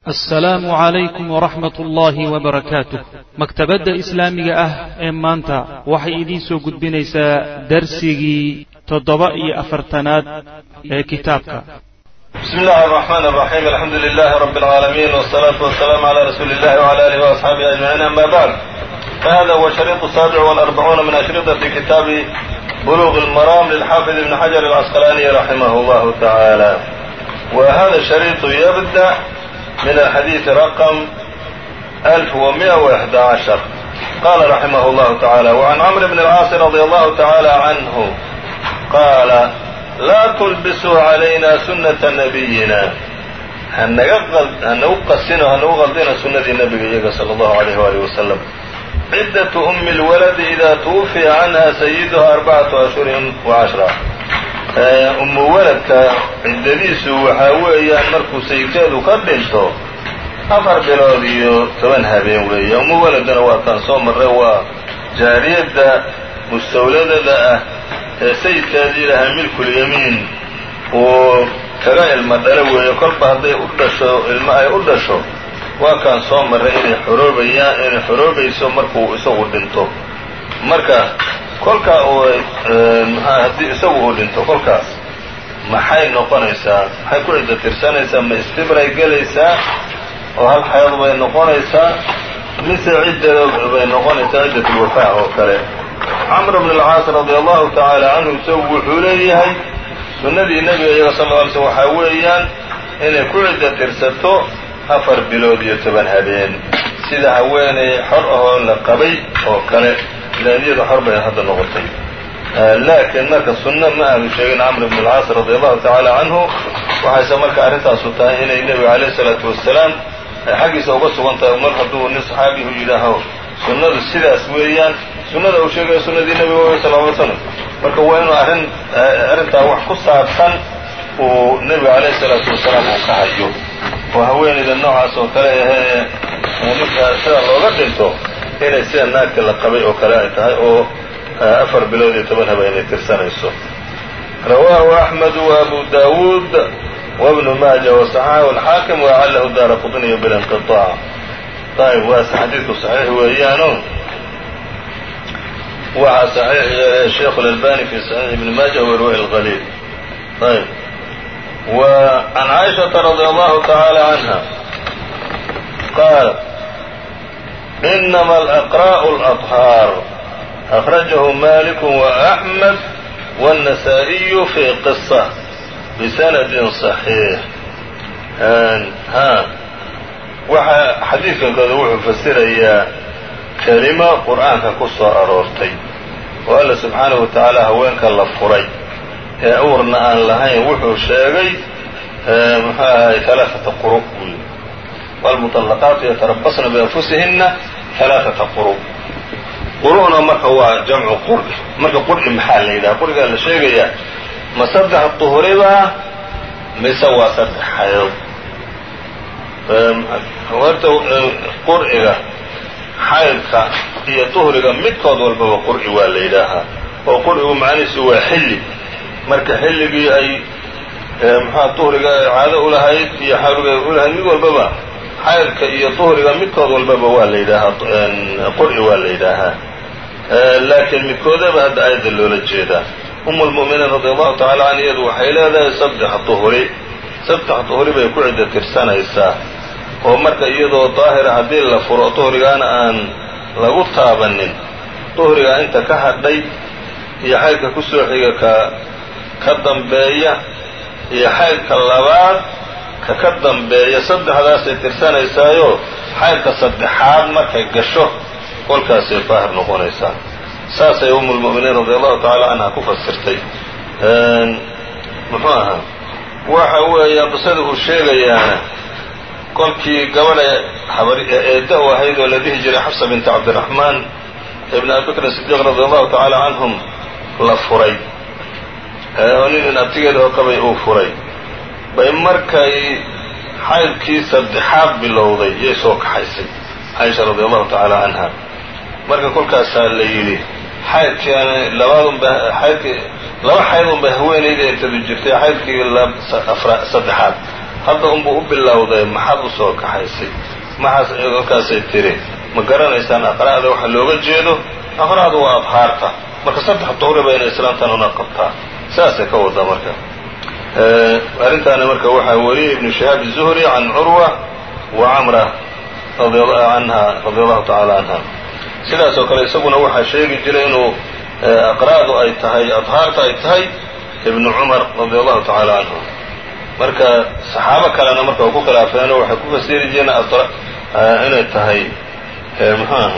assalaamu calaykum waraxmat ullaahi wabarakaatuh maktabadda islaamiga ah ee maanta waxay idiin soo gudbinaysaa darsigii toddoba iyo afartanaad ee kitaabka بسم الله الرحمن الرحيم الحمد لله رب العالمين والصلاة والسلام على رسول الله وعلى آله وأصحابه أجمعين أما بعد فهذا هو الشريط السابع والأربعون من أشرطة كتاب بلوغ المرام للحافظ ابن حجر العسقلاني رحمه الله تعالى وهذا الشريط يبدأ من الحديث رقم 1111 قال رحمه الله تعالى وعن عمرو بن العاص رضي الله تعالى عنه قال laa tulbisuu calayna sunnata nabiyina hanagu qasino hanagu qaldina sunnadii nebiga iyaga sala allahu alayh waalih wasalam ciddatu ummi lwaladi idaa tuwufiya canha sayiduha arbacatu ashhurin wa cashra ummu waladka ciddadiisu waxaa weeyaan markuu sayidkeedu ka dhinto afar bilood iyo toban habeen weeye ummu waladana waa taan soo marray waa jaariyadda mustawladada ah ee sayidkeedii lahaa milkulyamiin uu kaga ilmo dhalo weeyo kolba hadday u dhasho ilmo ay u dhasho waa kaan soo marray inay xoroobayaan inay xoroobayso markuu isagu dhinto marka kolkaa uu maxaa haddii isagu uu dhinto kolkaas maxay noqonaysaa maxay ku ciddo tirsanaysaa ma istibray gelaysaa oo hal xayd bay noqonaysaa mise cidda bay noqonaysaa ciddatulwafaa oo kale camr bn alcaas radi allahu tacaala canhu isagu wuxuu leeyahay sunnadii nebiga iyaga sal lla alay slm waxaa weeyaan inay ku cidda tirsato afar bilood iyo toban habeen sida haweeney xor ahoo la qabay oo kale ilaan iyada xor bay hadda noqotay laakiin marka sunno ma aanu sheegin camr bn alcaas radi allahu tacaala canhu waxayse marka arrintaasu tahay inay nebiga calayh isalaatu wasalaam xaggiisa uga sugan tahay mar hadduu nin saxaabihu yidhaaho sunnadu sidaas weeyaan sunnada uu sheegaya sunnadii nebiga wey sal ly slam marka waa inuu arrin arrintaa wax ku saabsan uu nebiga calayh isalaatu wasalaam uu ka hayo oo haweenayda noocaas oo kale ahee ninka sida looga dhinto inay sida naagta la qabay oo kale ay tahay oo afar bilood iyo toban habeenay tirsanayso rawaahu axmed wa abu daawuud wabnu maaja wasaxaxahu alxaakim wacalahu daara qutniyu bilinqiطaac ayb waase xadiidku saxiix weeyaano waxaa saxiix yeelay sheikhu اlalbani fi saxiix ibni maaja warwahi اlqaliil ayb w can caaishaةa radi allahu tacaala canha qaalat inama alaqra'u اlaطhaar akhrajahu malik وaأxmed wالnasaa-iyu fi qisa bisanadin صaxiix ha waxa xadiidkankooda wuxuu fasirayaa kelimo qur'aanka ku soo aroortay oo alla subxaanahu wa tacaala haweenka la furay ee uurna aan lahayn wuxuu sheegay muxuu ahay alaaata quru buy waalmuطallaqaatu yatarabasna bianfusihinna alaaata quru quru'na marka waa jamcu qur'i marka qur'i maxaa la yidhaha qur'igaa la sheegayaa ma saddex duhuribaa mise waa saddex xayood horta qur'iga xaydka iyo duhriga midkood walbaba qur'i waa la yidhaahaa oo qur'igu macnihiisu waa xilli marka xilligii ay muxua duhriga caado ulahayd iyo xawliga ulahayd mid walbaba xaydka iyo duhriga midkood walbaba waa la yidhaahaa qur'i waa la yidhaahaa laakiin midkoodaba hadda aayadda loola jeedaa umu lmu'miniin radi allahu tacala canha iyadu waxay leedahay saddex duhri saddex duhri bay ku cidda tirsanaysaa oo marka iyadoo daahira haddii la furo duhrigaana aan lagu taabanin duhrigaa inta ka hadhay iyo xaydka ku soo xiga ka ka dambeeya iyo xaydka labaad ka ka dambeeya saddexdaasay tirsanaysaayo xaydka saddexaad markay gasho kolkaasay daahir noqonaysaa saasay umulmu'miniin radi allahu tacaala canha ku fasirtay muxuu ahaa waxa weeya qisada uu sheegayaana kolkii gabadha eedda u ahayd oo la dhihi jiray xafsa binti cabdiraxmaan ibn abi bakrin sidiiq radi allahu tacaala canhum la furay oo nin in abtigeeda oo qabay uu furay bay markay xaydkii saddexaad bilowday yay soo kaxaysay caaisha radi allahu tacaala canha marka kolkaasaa la yidhi xaydkiiana labaadunba xaydkii laba xayd unbay haweenayda intadu jirtay xaydkii saddexaad hadda unbuu u bilowday maxaad u soo kaxaysay maxaas markaasay tiri ma garanaysaan aqra'da waxa looga jeedo aqra'du waa abhaarta marka saddex duhri bayna islaamtan una qabtaa saasay ka wadaa marka arrintaana marka waxaa wariyey ibnu shihaab الzuhri can curwa wa camra anha radi allahu tacaala canha sidaas oo kale isaguna waxaa sheegi jiray inuu aqra'du ay tahay adhaarta ay tahay ibnu cumar radi allahu tacaala canhu marka saxaabo kalena marka ku khilaafeenoo waxay ku fasiri jireen inay tahay muxuu aha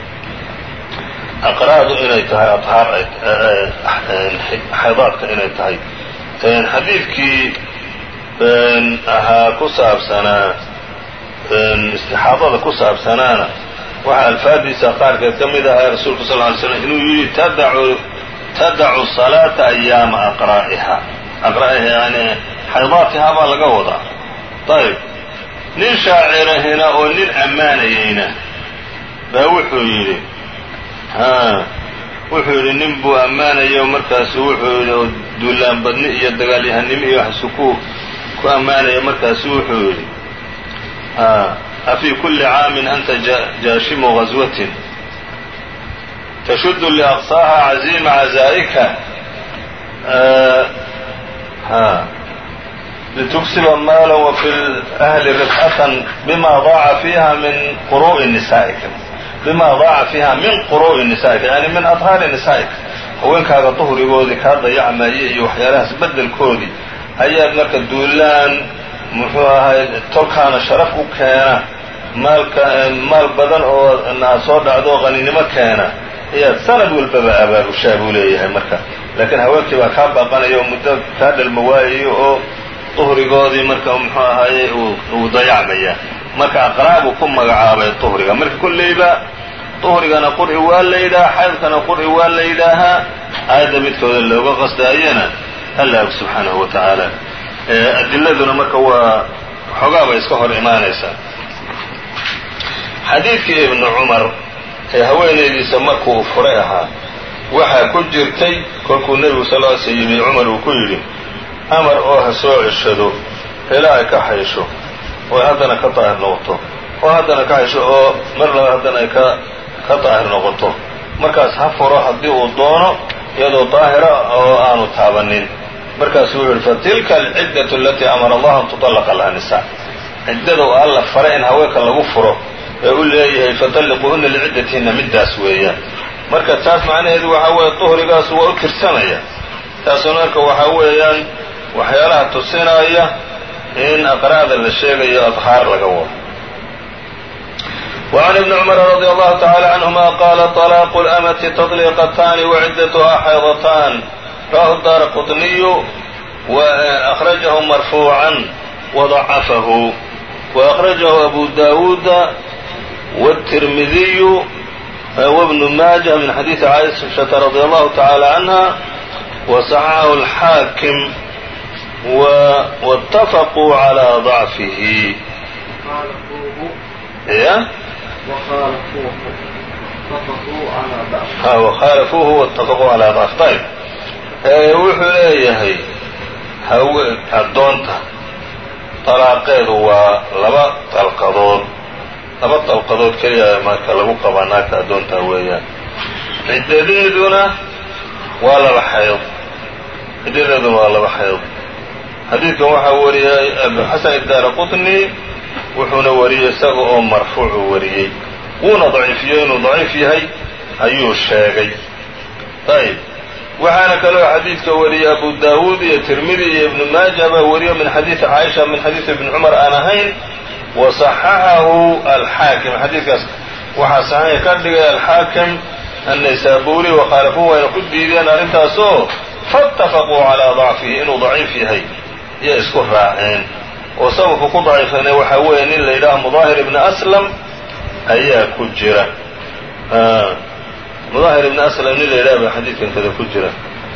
aqra'du inay tahay adhaar xaydaadka inay tahay xadiidkii ahaa ku saabsanaa istixaadada ku saabsanaana waxaa alfaadiisa qaarkeed ka mid ahaa rasuulku sal ly slam inuu yidhi tadacu tadacu salaata ayaama aqra'iha aqra'iha yani xaydaatiha baa laga wadaa ayb nin shaacirahina oo nin ammaanayeyna baa wuxuu yidhi ha wuxuu yidhi nin buu ammaanayo markaasu wuxuu yidhi oo duulaan badni iyo dagaalyahanimo iyo waxsu ku ku ammaanaya markaasu wuxuu yidhi afii kulli caamin anta jaashimu gaswatin tashudu liaqsaaha caziima cazaa'ika lituksiba maala wafi ahli ribxatan bima daaca fiiha min quru'i nisaa'ika bima daaca fiiha min quru'i nisaa'ika yani min adhaari nisaa'ika haweenkaaga duhrigoodii kaa dayacmaya iyo waxyaalahaas beddelkoodii ayaad marka duulaan muxuu ahay tolkaana sharaf u keena maalka maal badan oo naa soo dhacdo oo qaninimo keena ayaad sanad walbaba abaabushaa buu leeyahay marka laakiin haweenkii baa kaa baaqanaya oo muddo kaa dhalma waayayo oo duhrigoodii marka muxuu ahaye uu dayacmaya marka aqraa buu ku magacaabay duhriga marka kolleyba duhrigana qur'i waa la yidhaha xaydkana qur'i waa la yidhaahaa aayadda midkooda looga qasdaayana allah subxaanahu wa tacaala adiladuna marka waa xoogaa bay iska hor imaanaysaa xadiidkii ibnu cumar ee haweenaydiisa markuu furay ahaa waxaa ku jirtay kolkuu nebigu sal ly sl yimi cumar uu ku yidhi amar oo ha soo ceshado ilaa ay ka xaysho oo haddana ka daahir noqoto oo haddana ka xaysho oo mar laba haddana ay ka ka daahir noqoto markaas ha furo haddii uu doono iyadoo daahira oo aanu taabanin markaasuu wuxu uhi fatilka alciddatu alatii amara allahu an tuطallaqa laha nisa ciddada oo alla faray in haweenka lagu furo ee u leeyahay fatalliquuhuna liciddatihinna middaas weeyaan marka taas macnaheedu waxaa weeye duhrigaas waa u tirsanaya taasuna marka waxaa weeyaan waxyaalaha tusinaya in aqra'da la sheegayo adhaar laga wado وعn بن cمر رضي الله تعالى عنهma qال طلاq الأmة تطليqتان وعدتها xyضتان رwاه الdار qطني وأخرجه مرفوعا وضعفه وأخرجه أبو داود والترمذي وابن ماجه من xadيiث عائشة رضي الله تعالى عنها وصححه الحاكم واتفقوا على ضعفه وkhاalفوuه واتفقوا عalى ضعف ayb wuxuu leeyahay hawe addoonta طalaaqeedu waa laba dalqadood laba dalqadood keliya marka lagu qabaa naagta addoonta weeyaan ciddadeeduna waa laba xayd ciddadeeduna waa laba xayd xadiidkan waxaa wariyay abuxasan الdaara qطني wuxuuna wariyey isaga oo marfuucu wariyey wuuna daciifiyey inuu daciif yahay ayuu sheegay ayb waxaana kaloo xadiidka wariyey abu daawuud iyo tirmidi iyo ibnu maaja baa wariyo min xadiidi caaisha min xadiidi ibni cumar aan ahayn wa صaxaxahu alxaakim xadiidkaas waxaa saxiix ka dhigay alxaakim annaysaburi wakhaalafuhu wayna ku diideen arrintaasoo faاtafaquu calaa ضacfihi inuu daciif yahay iyo isku raaceen oo sababka ku daciifana waxaa weeye nin la yidhaaho mudaahir ibni aslam ayaa ku jira mudaahir ibni aslam nin la yidhaha baa xadiidkan kada ku jira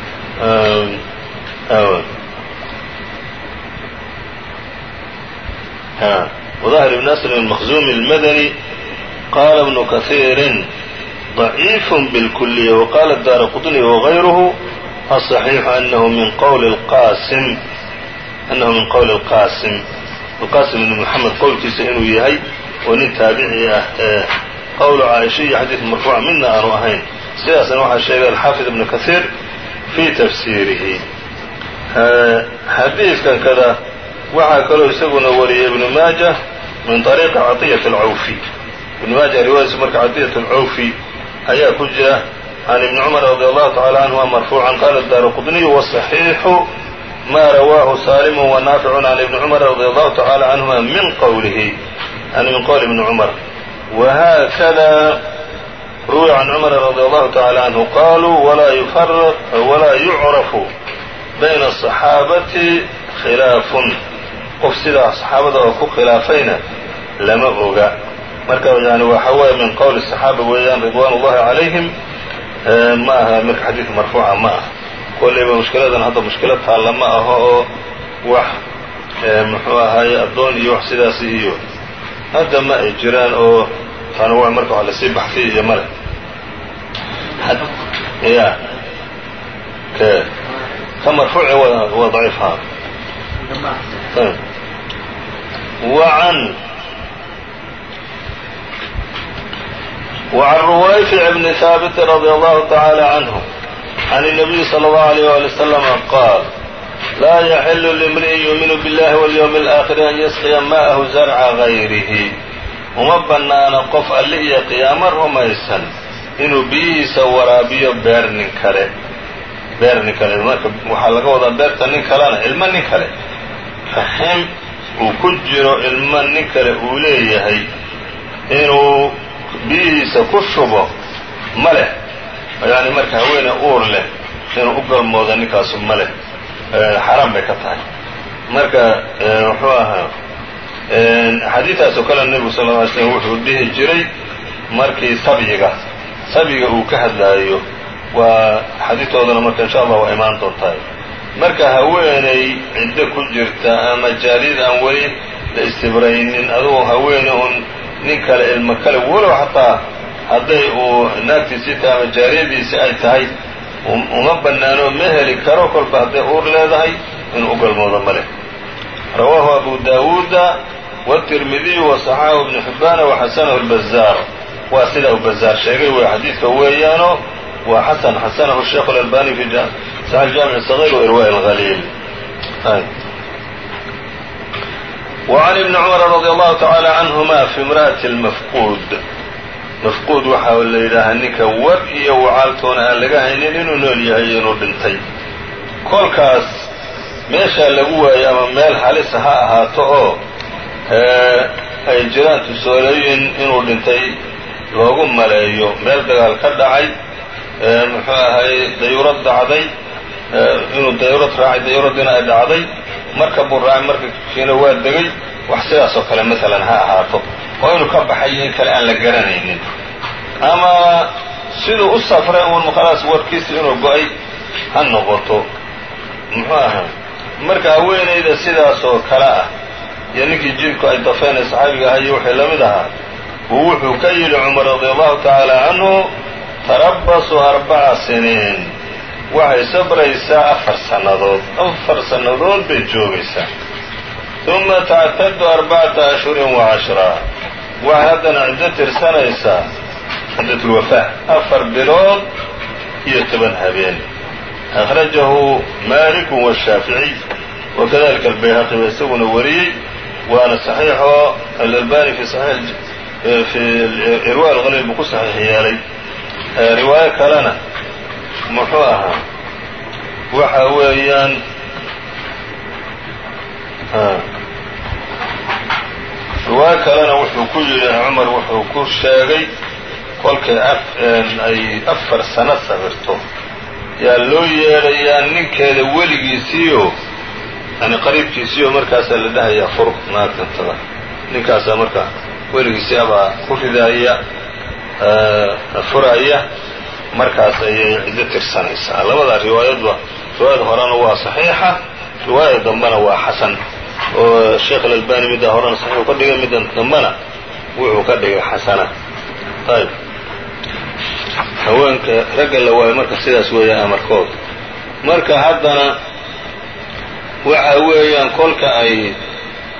mudaahir ibni aslam almakhzumi almadani qaala ibnu kahiirin ضaciif bاlkuliya waqala daara qطni wغayruhu aلصaxiixu anahu min qowli اlqasim أنه من qول الqاsم alqasim ibn moxamed qowlkiisa inuu yahay oo nin taabici ah ee qowlu caaisha iyo xadiid marfuuca midna aanu ahayn sidaasna waxaa sheegay alxaafid ibnu kahiir fii tafsiirihi xadiidkan kada waxaa kaloo isaguna wariyay ibnu maaja min طariiqi caطiyat اlcawfi ibnu maaja riwaayadiisu marka caطiyat اlcawfi ayaa ku jira can ibni cumar radi allahu tacala canhuma marfuucan qala daara qudniyu waصaxiixu ma rawaahu salimu wanaaficu can ibni cumar radi allahu tacala canhuma min qowlihi yani min qowli ibni cumar whakada ruwiya can cumar radi allahu tacala canhu qaluu walaa yucrafu bayna asaxaabati khilaafun qof sidaa saxaabada oo ku khilaafayna lama oga marka yani waxa weeye min qowli saxaaba weeyaan ridwan ullahi calayhim ma aha marka xadiid marfuuca ma aha kollayba mushkiladan hadda mushkilad taalla ma aho oo wax muxuu ahaaye addoon iyo wax sidaasi iyo hadda ma ay jiraan oo tanawuc marka wax lasii baxfiy iyo male ya k ka marfuuci waa daciif ha وعن وعن رويفع بن ثابت رضي الله تعالى عنه عن النبي صلى الله عليه وآله وسلم قال لا يحل لامرئ يؤمن بالله واليوم الآخر أن يسقي ماءه زرع غيره uma bannaana qof alle iyo qiyaamo rumaysan inuu biyihiisa waraabiyo beer nin kale beer nin kale marka waxaa laga wadaa beerta nin kalena ilmo nin kale raxim uu ku jiro ilmo nin kale uu leeyahay inuu biyihiisa ku shubo ma leh yani marka haweene uur leh inuu u galmoodo ninkaasu ma leh xaaraan bay ka tahay marka muxuu ahaa xadiidaas oo kale nebigu sal lla ly slm wuxuu dhihi jiray markii sabyiga sabyiga uu ka hadlaayo waa xadiidoodana marka insha allah waa imaan doontaa marka haweeney ciddo ku jirta ama jaaliyad aan weli la istibraynin adugu haweene uun nin kale ilmo kale walow xataa hadday uu naagtiisii tahay ama jaaliyadiisi ay tahay uma bannaano ma heli karo kolba hadday uur leedahay inuu u galmoodo ma leh rawaahu abu daawuuda wالtirmidiyu waصaxaxahu ibnu xibbaana waxasanahu اlbazaar waa sida uu bazaar sheegay wey xadiidka weeyaano waa xasan xasanahu sheikh اlalbani fi saxix jaamic الصغيr wairwaaء اlhaliil وعn ibni cumar radi allahu taعaalى canهuma fi imra'ati اlmafquud mafquud waxaa la yidhaahaa ninka war iyo wacaaltoona aan laga haynin inuu nool yahay iyo inuu dhintay kolkaas meeshaa lagu waayo ama meel halisa ha ahaato oo ay jiraan tusaalooyin inuu dhintay loogu maleeyo meel dagaal ka dhacay muxuu ahay dayurad dhacday inuu dayurad raacay dayuradiina ay dhacday marka buu raacay markakiina waa degay wax sidaas oo kale maalan ha ahaato oo inuu ka baxayo in kale aan la garanaynin ama siduu u safray uun khalaas warkiisa inuu go-ay ha noqoto muxuu ahaa marka haweenayda sidaas oo kale ah iyo ninkii jidku ay dafeen ee saxaabiga ahaa iyo wixii la mid ahaa uu wuxuu ka yidhi cumar radi allahu tacaala canhu tarabasuu arbaca siniin waxay sabraysaa afar sannadood afar sannadood bay joogaysaa uma tactadu arbacata ashhurin wa cashraa waxay haddana ciddo tirsanaysaa ciddatulwafaa afar bilood iyo toban habeen akhrajahu maaliku washaaficiy wakadalika albayhaqi ba isaguna wariyey waana saxiixo alalbani fi fi irwa alhaliil buu ku saxiix yeelay riwaayo kalena muxuu ahaa waxa weeyaan riwaayo kalena wuxuu ku yidhi cumar wuxuu ku sheegay kolkay ay afar sano sabirto yaa loo yeedhayaa ninkeeda weligiisiiyo yani qariibkiisiiyo markaasaa la dhahayaa fur naagtantada ninkaasaa marka weligiisii abaa ku ridaaya furaya markaas ayay ciddo tirsanaysaa labada riwaayadba riwaayada horena waa saxiixa riwaayada dambena waa xasan oo sheekh alalbani middaa horena saxiixu ka dhigay middan dambena wuxuu ka dhigay xasana ayb haweenka ragga la waayo marka sidaas weeyaan amarkooda marka haddana waxa weeyaan kolka ay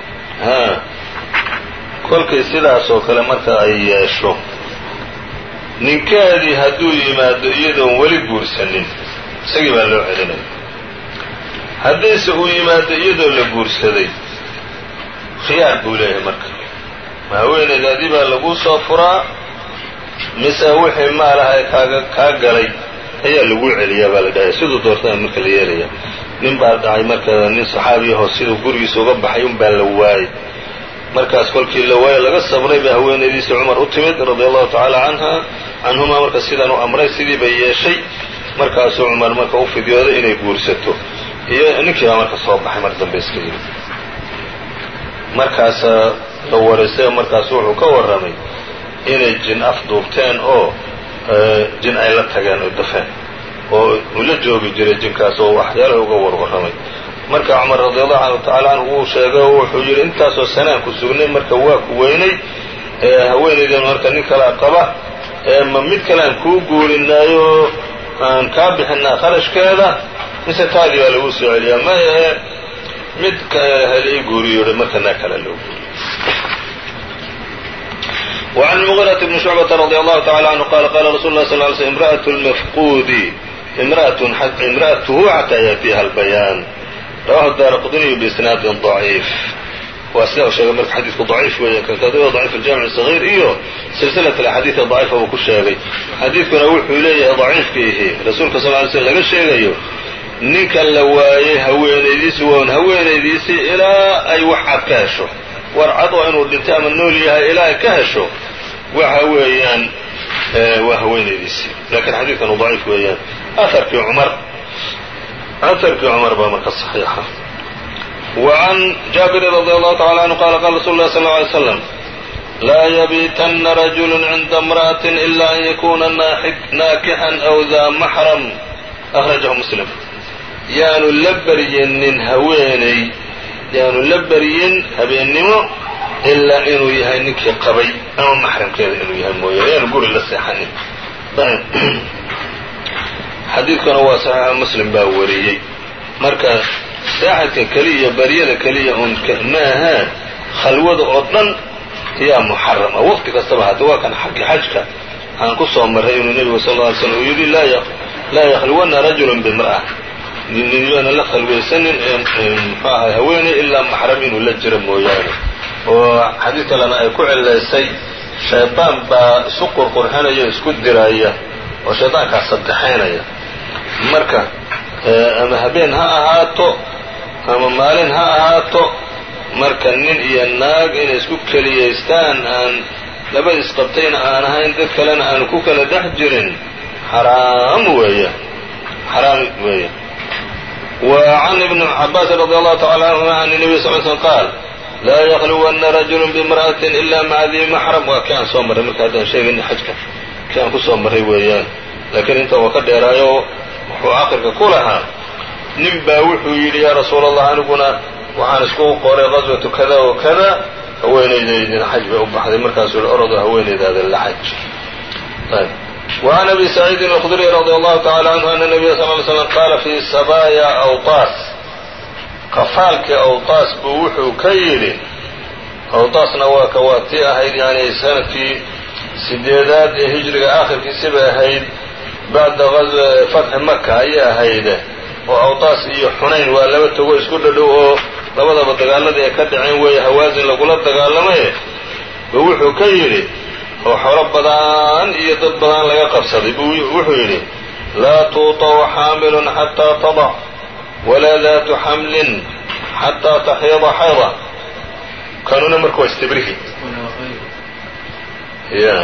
ha kolkay sidaas oo kale marka ay yeesho ninkeedii hadduu yimaado iyadoon weli guursanin isagii baa loo celinaya haddiise uu yimaado iyadoo la guursaday khiyaar buu leeyahay marka ma haweenaydaadii baa laguu soo furaa mise wixii maalaha ee kaaga kaa galay ayaa laguu celiyaa baa la dhahaya siduu doortaa marka la yeelaya nin baa dhacay marka nin saxaabiyahoo siduu gurigiisa uga baxay un baa la waayey markaas kolkii la waayo laga sabray bay haweenaydiisa cumar u timid radia allahu tacaala canha canhumaa marka sidaan u amray sidii bay yeeshay markaasuu cumar marka u fidyooday inay guursato iyo ninkii baa marka soo baxay mar dambe iska yimid markaasa la warisay markaasu wuxuu ka warramay inay jin afduubteen oo jin ay la tageen oo dafeen oo uu la joogi jiray jinkaas oo waxyaalaha uga warwarramay marka cumar radiallahu canhu tacaala canhu wuu sheegay oo wuxuu yidhi intaasoo sanaan ku sugnay marka waa ku weynay haweenaydan marka nin kalaa qaba ma mid kale aan kuu guurinaayo aan kaa bixinaa kharashkeeda mise taadii baa lagu soo celiyaa ma ahe mid hel ii guuriyo marka naa kale loo guuriyo وعن المغيرة بن شعبة رضي الله تعالى عنه قال قال رsuل الله صلى اه عليه وسلم امرأة المفقود امرأته حتى يأتيها البيان رwاه الدار qطني بإسناad ضعيif waa sida u sheegay marka xadiidku ضaciif weeye kankadoo ضaciif الجامع الصغير iyo silsilaة الأxاadiiث ضaciifa uu ku sheegay xadiidkuna wuxuu leeyahay ضaciifkiihi rasuulka صل ly slm laga sheegayo ninka la waayey haweenaydiisi waa un haweenaydiisii ilaa ay wax cad ka hesho war cad oo inuu dhintay ama nool yahay ilaa ay ka hesho waxa weeyaan waa haweenaydiisii lakiin xadiidkanu ضaciif weeyaan aharkii cumar aharkii cumar baa marka صaxiixa وعن جابر رضي الله تعالى عنه قال قال رsuل الله صلى الله عليه وسلم لا يبيتن رجل عند امرأة إلا أن يكuna ناakحا أو ذا محرم أخرجه مسلم yaanu la beryenin haweeney yaanu la beryin habeennimo ilaa inuu yahay ninkii qabay ama maxramkeeda inuu yahay mooyaane yaanu guri la seexanin xadiidkuna waa saxiixa muslim baa wariyey marka saaxidka keliya baryada keliya un ma ahaa khalwada oo dhan yaa muxarama waqti kastaba hadda waa kan xaggi xajka aan ku soo marray inuu nebigu sal lla ly slam uu yidhi laa yakhluwanna rajulun bimra'a ninyaana la khalwaysanin muxuu ahay haweeney ilaa maxram inuu la jiro mooyaane oo xadiid kalena ay ku cilaysay shaydaan baa isu qurqurxinaya isku diraya oo shaydaankaas saddexaynaya marka ama habeen ha ahaato ama maalin ha ahaato marka nin iyo naag inay isku keliyaystaan aan labadiis qabtayna aan ahayn dad kalena aanu ku kala dhex jirin xaraam weeya xaraam weeya وعن ابن عباس رضي الله تعالى عنهما عن النبي صلى اه عليه وسلم قال لا يخلون رجل بامرأة إلا مع ذي محرم waa kii aan soo marray marka haddaan sheegayna xajka kii aan ku soo marray weeyaan laakiin inta waa ka dheeraayo wuxuu aakhirka ku lahaa nin baa wuxuu yidhi yaa rasuul allah aniguna waxaan iskugu qoray qaswatu kada wa kada haweenaydaydina xaj bay u baxday markaasuu yihi orodo haweenaydaada la xaj وعن أبي سعيد الخdري رضي الله تعالى عنه أن النبي صلى اه علي سلم قال في sabايا أوطاس qafaalkii أوطاas buu wuxuu ka yidhi أوطاasna waa ka waa tii ahayd yani sanadkii sideedaad ee hijriga aakhirkiisi bay ahayd bacda fatxi maka ayay ahayde oo أوطاas iyo xunayn waa laba togo isku dhadhow oo labadaba dagaaladii ay ka dhaceen weeye hawaasin lagula dagaalamaye buu wuxuu ka yidhi oo xoolo badan iyo dad badan laga qabsaday buu wuxuu yidhi laa tuuطacu xaamilun xataa tadac walaa daatu xamlin xataa taxiida xayda kanuna marka waa istibrihi ya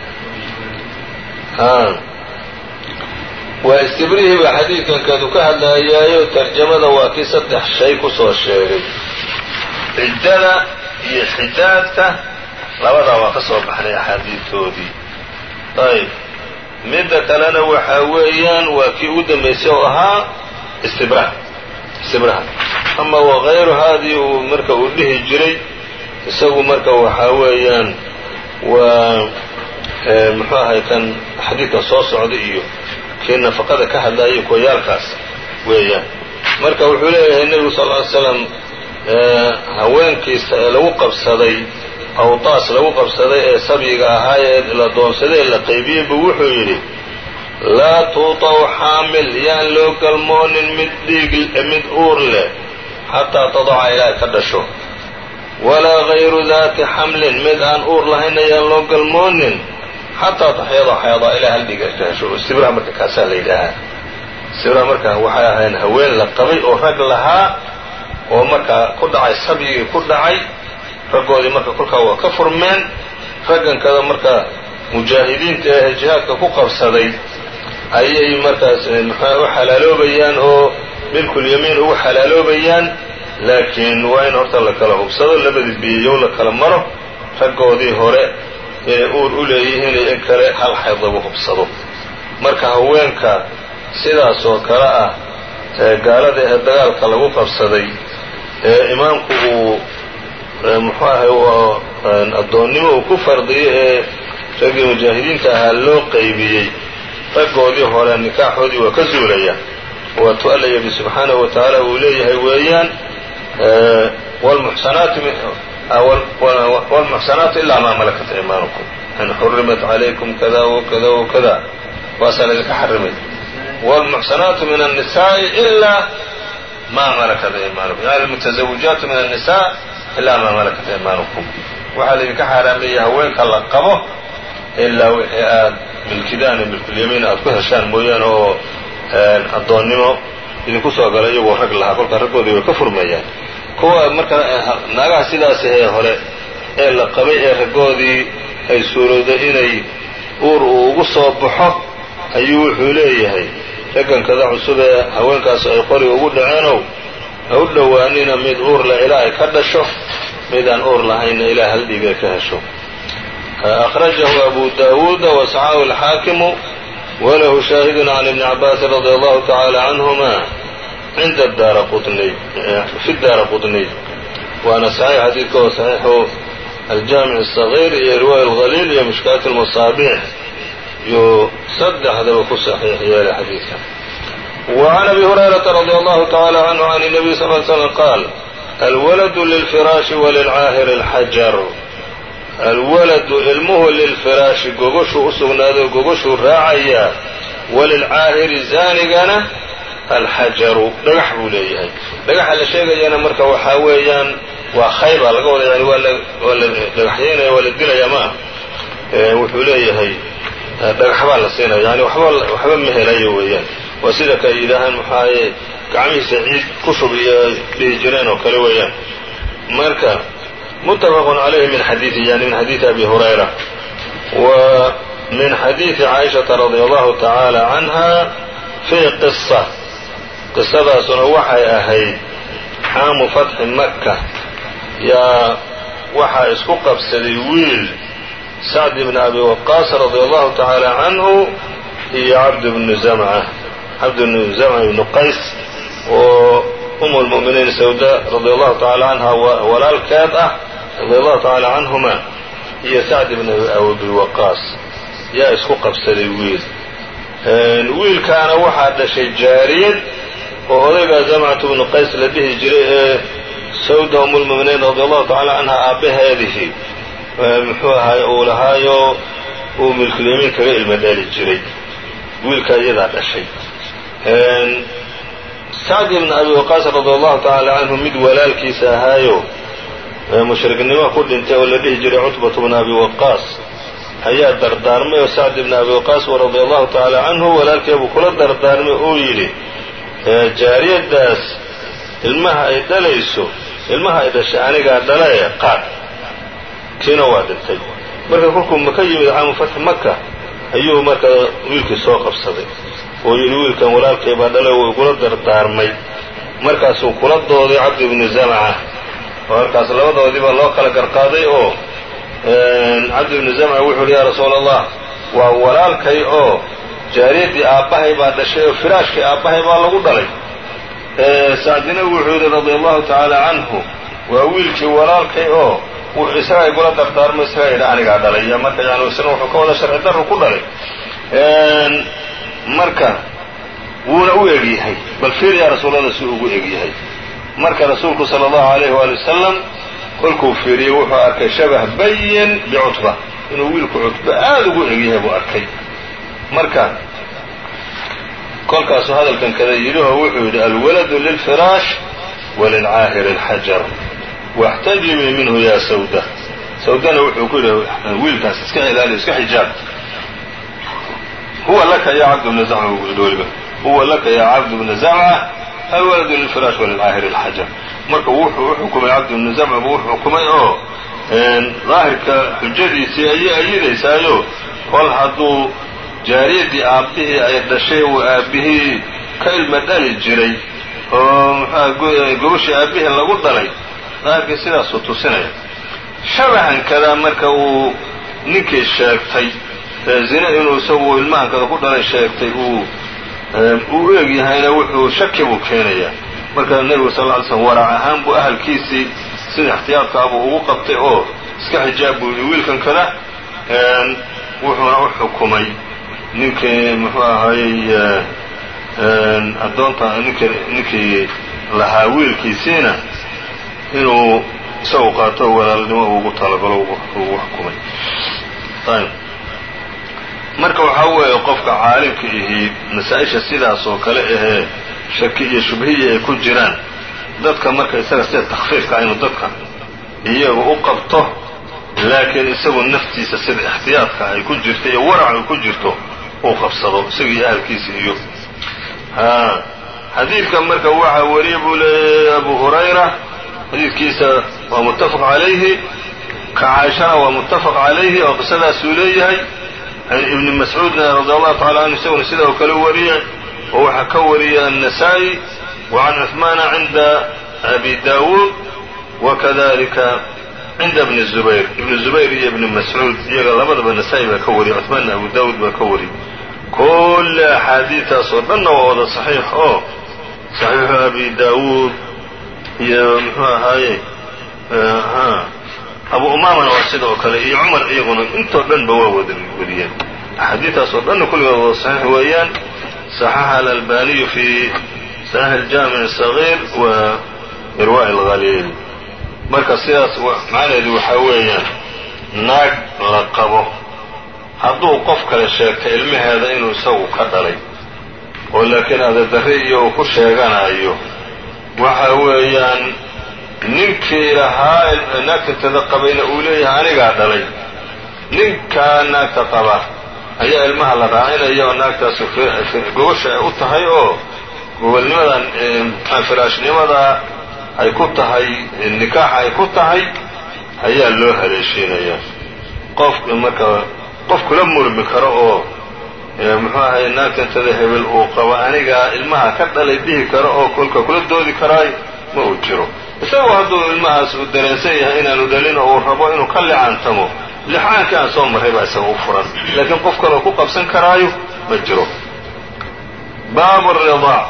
waa istibrihi baa xadiidkan kadu ka hadlayaayo tarjamada waa kii saddex shay kusoo sheegay ciddada iyo xidaadka labadaa waa ka soo baxnay axaadiidtoodii ayb midda kalena waxaa weeyaan waa kii ugu dambaysay oo ahaa istibraha istibraha ama wakayruhaadii uu marka uu dhihi jiray isagu marka waxaa weeyaan waa muxuu ahay kan xadiidkan soo socda iyo kii nafaqada ka hadlaya kuwayaalkaas weeyaan marka wuxuu leeyahay nebigu sal ly slam haweenkiisa ee lagu qabsaday awtaas lagu qabsaday ee sabyiga ahaa ee la doonsaday ee la qaybiyey buu wuxuu yidhi laa tuutaw xaamil yaan loo galmoonin mid dhiig mid uur leh xataa tadaca ilaahay ka dhasho walaa gayru daati xamlin mid aan uur lahayn ayaan loo galmoonin xataa taxyada xeedaa ilaa hal dhiig ay ka hesho sibraha marka kaasaa la yidhaahaa sibraha marka waxay ahayn haween la qabay oo rag lahaa oo markaa ku dhacay sabyigii ku dhacay raggoodii marka kolkaa waa ka furmeen raggankada marka mujaahidiinta ee jihaadka ku qabsaday ayay markaas muxua u xalaaloobayaan oo milkulyamiin ugu xalaaloobayaan laakiin waa in horta la kala hubsado labadii biyayow la kala maro raggoodii hore inay uur u leeyihiin iyo in kale hal xayd lagu hubsado marka haweenka sidaas oo kale ah ee gaalada ee dagaalka lagu qabsaday ee imaamku uu muxuu ahay addoonnimo uu ku fardiyey ee raggii mujaahidiinta ahaa loo qaybiyey raggoodii hore nikaaxoodii waa ka zuulaya waatuu alla yidhi subxaanahu wa tacaala uu leeyahay weeyaan wlmuxsanaatu ilaa maa malakat imaanukum in xurimat calaykum kada wakada wakada waasaa laydinka xarimay wlmuxsanaatu min annisaai ilaa maa malakat imaanukum yani almutazawijaatu min annisa ilaa maa malakat imaanukum waxaa laydinka xaaraameeyey haweenka la qabo ilaa wixii aad milkidaan iyo milkulyamiin aad ku heshaan mooyaane oo addoonnimo idinku soo gala iyagoo rag lahaa kolkaa raggoodii way ka furmayaan kuwa marka naagaha sidaas ee hore ee la qabay ee raggoodii ay suurowday inay uur uu ugu soo baxo ayuu wuxuu leeyahay raggankada cusub ee haweenkaas ay qori ugu dhaceenow ha u dhowaanina mid uur leh ilaa ay ka dhasho mid aan uur lahaynna ilaa hal dhiig ay ka hesho akhrajahu abu daawuuda wasaxahu alxaakimu walahu shaahidun can ibni cabaasin radi allahu tacaala canhuma cinda daara quniy fi daara qutniy waana saxiix xadiidka oo saxiixu aljaamic الصaغيir iyo riwaaya اlhaliil iyo mishkaat اlmasaabiix yuu saddexdaba ku saxiix yeelay xadiidka وعn abi hurayraةa radي allahu taعalى canhu can الnabiy sal ly slm qaal alwaladu lilfiraashi walilcaahir اlxajar alwaladu ilmuhu lilfiraashi gogoshuu u sugnaaday gogoshuu raacayaa walilcaahiri zaanigana alxajaru dhagax buu leeyahay dhagaxa la sheegayana marka waxaa weeyaan waa khayba laga wada yani waa la dhagaxyeynaya waa la dilaya ma ah wuxuu leeyahay dhagax baa la siinaya yani waba waxba ma helayo weeyaan waa sida ka yidhaahaan maxaaye gacmihiisa ciid ku shub iyo dhihi jireen oo kale weeyaan marka mutafaqun calayhi min xadiidi yani min xadiidi abi hurayra wa min xadiidi caaishata radi allahu tacaala canha fii qisa qisadaasuna waxay ahayd xaamu fatxi maka yaa waxaa isku qabsaday wiil sacd ibni abi waqaas radi allahu tacaala canhu iyo cabd bnu zamca cabd bnu zamca ibnu qays oo um lmu'miniin sawda radi allahu tacaala canha walaalkeed ah radi allahu tacaala canhuma iyo sacd ibn abi waqaas yaa isku qabsaday wiil wiilkaana waxaa dhashay jaariyad oo odaygaa zamcatu bnu qays la dhihi jiray ee sawda umulmuminiin radi allahu tacaala canha aabbaheedihii muxuu ahaay uu lahaayo uu milkulyamiin kaga ilma dhali jiray wiilkaa iyadaa dhashay sacdi ibn abi waqaas radi allahu tacaala canhu mid walaalkiisa ahaayo mushriknimo ku dhintay oo la dhihi jiray cutbatu bna abi waqaas ayaa dardaarmay oo sacd ibn abi waqaas radi allahu tacaala canhu walaalkeebuu kula dardaarmay uu yidhi jaariyaddaas ilmaha ay dhalayso ilmaha ay dhashay anigaa dhala ee qaad kiina waa dhintay marka kolkuu maka yimid caamu fatxi maka ayuu marka wiilkii soo qabsaday oo yidhi wiilkan walaalkay baa dhalay uu igula dardaarmay markaasuu kula dooday cabdi ibnu zamca oo halkaas labadoodiibaa loo kala garqaaday oo cabdi ibnu zamca wuxuu yidhi yaa rasuula allah waa walaalkay oo jaariyaddii aabbahay baa dhashay oo firaashkii aabbahay baa lagu dhalay sacdina wuxuu yidhi radia allahu tacaala canhu waa wiilkii walaalkay oo isagaa igula dardaarmay isagaa yidhi anigaa dhalay marka yani isna wuxuu ka wada sharci darru ku dhalay marka wuuna u egyahay bal fiir yaa rasuulallah si ugu egyahay marka rasuulku sala allahu alayh waali wasalam kolkuu fiiriyey wuxuu arkay shabah bayin bicutba inuu wiilku cutba aada ugu egyahay buu arkay marka kolkaasuu hadalkan kada yidhi oo wuxuu yidhi alwaladu lilfiraash walilcaahiri alxajar waxtajibii minhu yaa sawda sawdana wuxuu ku yidhi wiilkaas iska ilaaliyo iska xijaab huwa laka ya cabd bna zamca buu yidhi weliba huwa laka ya cabd bna zamca alwaladu lilfiraash walilcaahiri alxajar marka wuxuu u xukumay cabd bna zamca buu u xukumay oo daahirka xujadiisii ayay ayidaysaayo kol hadduu jaariyaddii aabbihii ay dhashay uu aabbihii ka ilma dhali jiray oo muxuha gobashii aabbihii lagu dhalay daahirkii sidaasuu tusinaya shabahan kadaa marka uu ninkii sheegtay zine inuu isagu ilmahankada ku dhalay sheegtay uu uu u eg yahayna wuxuu shaki buu keenayaa marka nebigu sal lla ly slm warac ahaan buu ahalkiisii sida ixtiyaadkaabuu ugu qabtay oo iska xijaab buu yidhi wiilkan kada wuxuuna u xukumay ninkii muxuu ahaayey addoonta ninkii ninkii lahaa wiilkiisiina inuu isagu qaato walaalnimo ugu talagalo ugu xukumay ayb marka waxaa weeye qofka caalimka ihi masaa-isha sidaas oo kale ahee shaki iyo shubhiya ay ku jiraan dadka marka isaga sida takfiifka inuu dadka iyaga u qabto laakiin isagu naftiisa sida ixtiyaadka ay ku jirto iyo warac ay ku jirto uu qabsado isaga iyo ahalkiisa iyo xadiidka marka waxaa wariye buu leeyahay abu hurayra xadiidkiisa waa muttafaq calayhi ka caaishana waa muttafaq calayhi oo qisadaasuu leeyahay ibni mascuudna radi allahu tacala canhu isaguna sida oo kale wariyay oo waxaa ka wariyay النasaaئي وcan cuثmaana cinda abi dawuud wakadalika cinda bni zubayr ibni zubayr iyo ibni mascuud iyaga labadaba nasaa-i baa ka wariyay cuثmaanna abu dawuud baa ka wariyay kulle axaadiistaas oo dhanna waa wada صaxiix oo صaxiixu abi dawuud iyo muxuu ahaaye abu umaamana waa sida oo kale iyo cumar iyaguna intoo dhan ba waa wada wariyeen axaadiistaas oo dhanna kulligood wada صaxiix weeyaan صaxaxa alalbaniyu fi saxiix اljaamic الصaغيir wa irwaء اlhaliil marka sidaas macnaheedu waxaa weeyaan naag la qabo hadduu qof kale sheegta ilmaheeda inuu isagu ka dhalay oo laakiin adedarre iyo uu ku sheeganayo waxa weeyaan ninkii lahaa naagtantada qabayna uu leeyahay anigaa dhalay ninkaa naagta qaba ayaa ilmaha la raacinaya oo naagtaas gobasha ay u tahay oo gogolnimadan firaashnimada ay ku tahay nikaaxa ay ku tahay ayaa loo haleeshiinaya qof marka qof kula murmi karo oo muxuu ahay naagtantada hebel uu qabo anigaa ilmaha ka dhalay dhihi karo oo kolka kula doodi karaayo ma uu jiro isagoo hadduu ilmahaas uu dareensan yahay inaanu dhalin oo uu rabo inuu ka licaantamo lixaankii aan soo marray baa isaga u furan laakiin qof kaloo ku qabsan karaayo ma jiro baabu الriضاع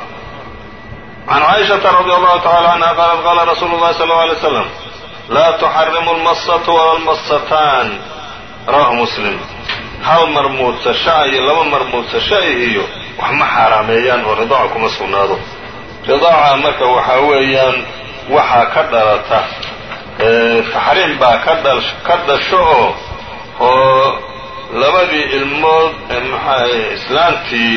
can caaishaةa radي allahu tacala canha qaalat qaala rasuulu اllahi sal اlه alay slam laa tuxarimu اlmasatu wala اlmasataan rawahu muslim hal mar muudsasha iyo laba mar muudsasha iyo wax ma xaaraameeyaan oo ridaaca kuma sugnaado ridaaca marka waxaa weeyaan waxaa ka dhalata taxriim baa ka dhasho oo oo labadii ilmood maxaahay islaantii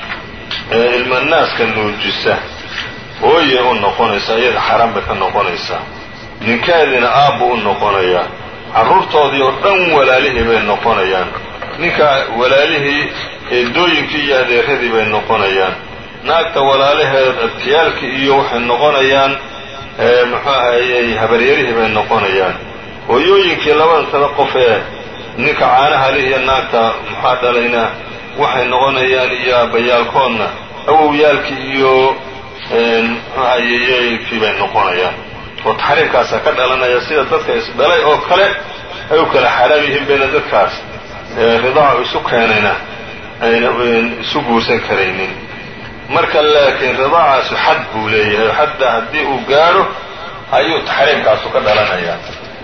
ilmanaaska nuujisa hooyay u noqonaysaa iyada xaaraan bay ka noqonaysaa ninkeediina aabbu u noqonayaa carruurtoodii oo dhan walaalihii bay noqonayaan ninka walaalihii eedooyinkii iyo adeeradii bay noqonayaan naagta walaalaheed abtiyaalkii iyo waxay noqonayaan muxuu ahayey habaryarihii bay noqonayaan hooyooyinkii labadantada qof ee ninka caanaha lih iyo naagta maxaa dhalayna waxay noqonayaan iyo aabbayaalkoodna awowyaalkii iyo muxuu ahayeeyooyinkii bay noqonayaan oo taxriimkaasaa ka dhalanaya sida dadka isdhalay oo kale ay u kala xaraam yihiin bayna dadkaas ridaacu isu keenayna ayna isu guursan karaynin marka laakiin ridaacaasu xad buu leeyahay oo xadda haddii uu gaadho ayuu taxriimkaasu ka dhalanayaa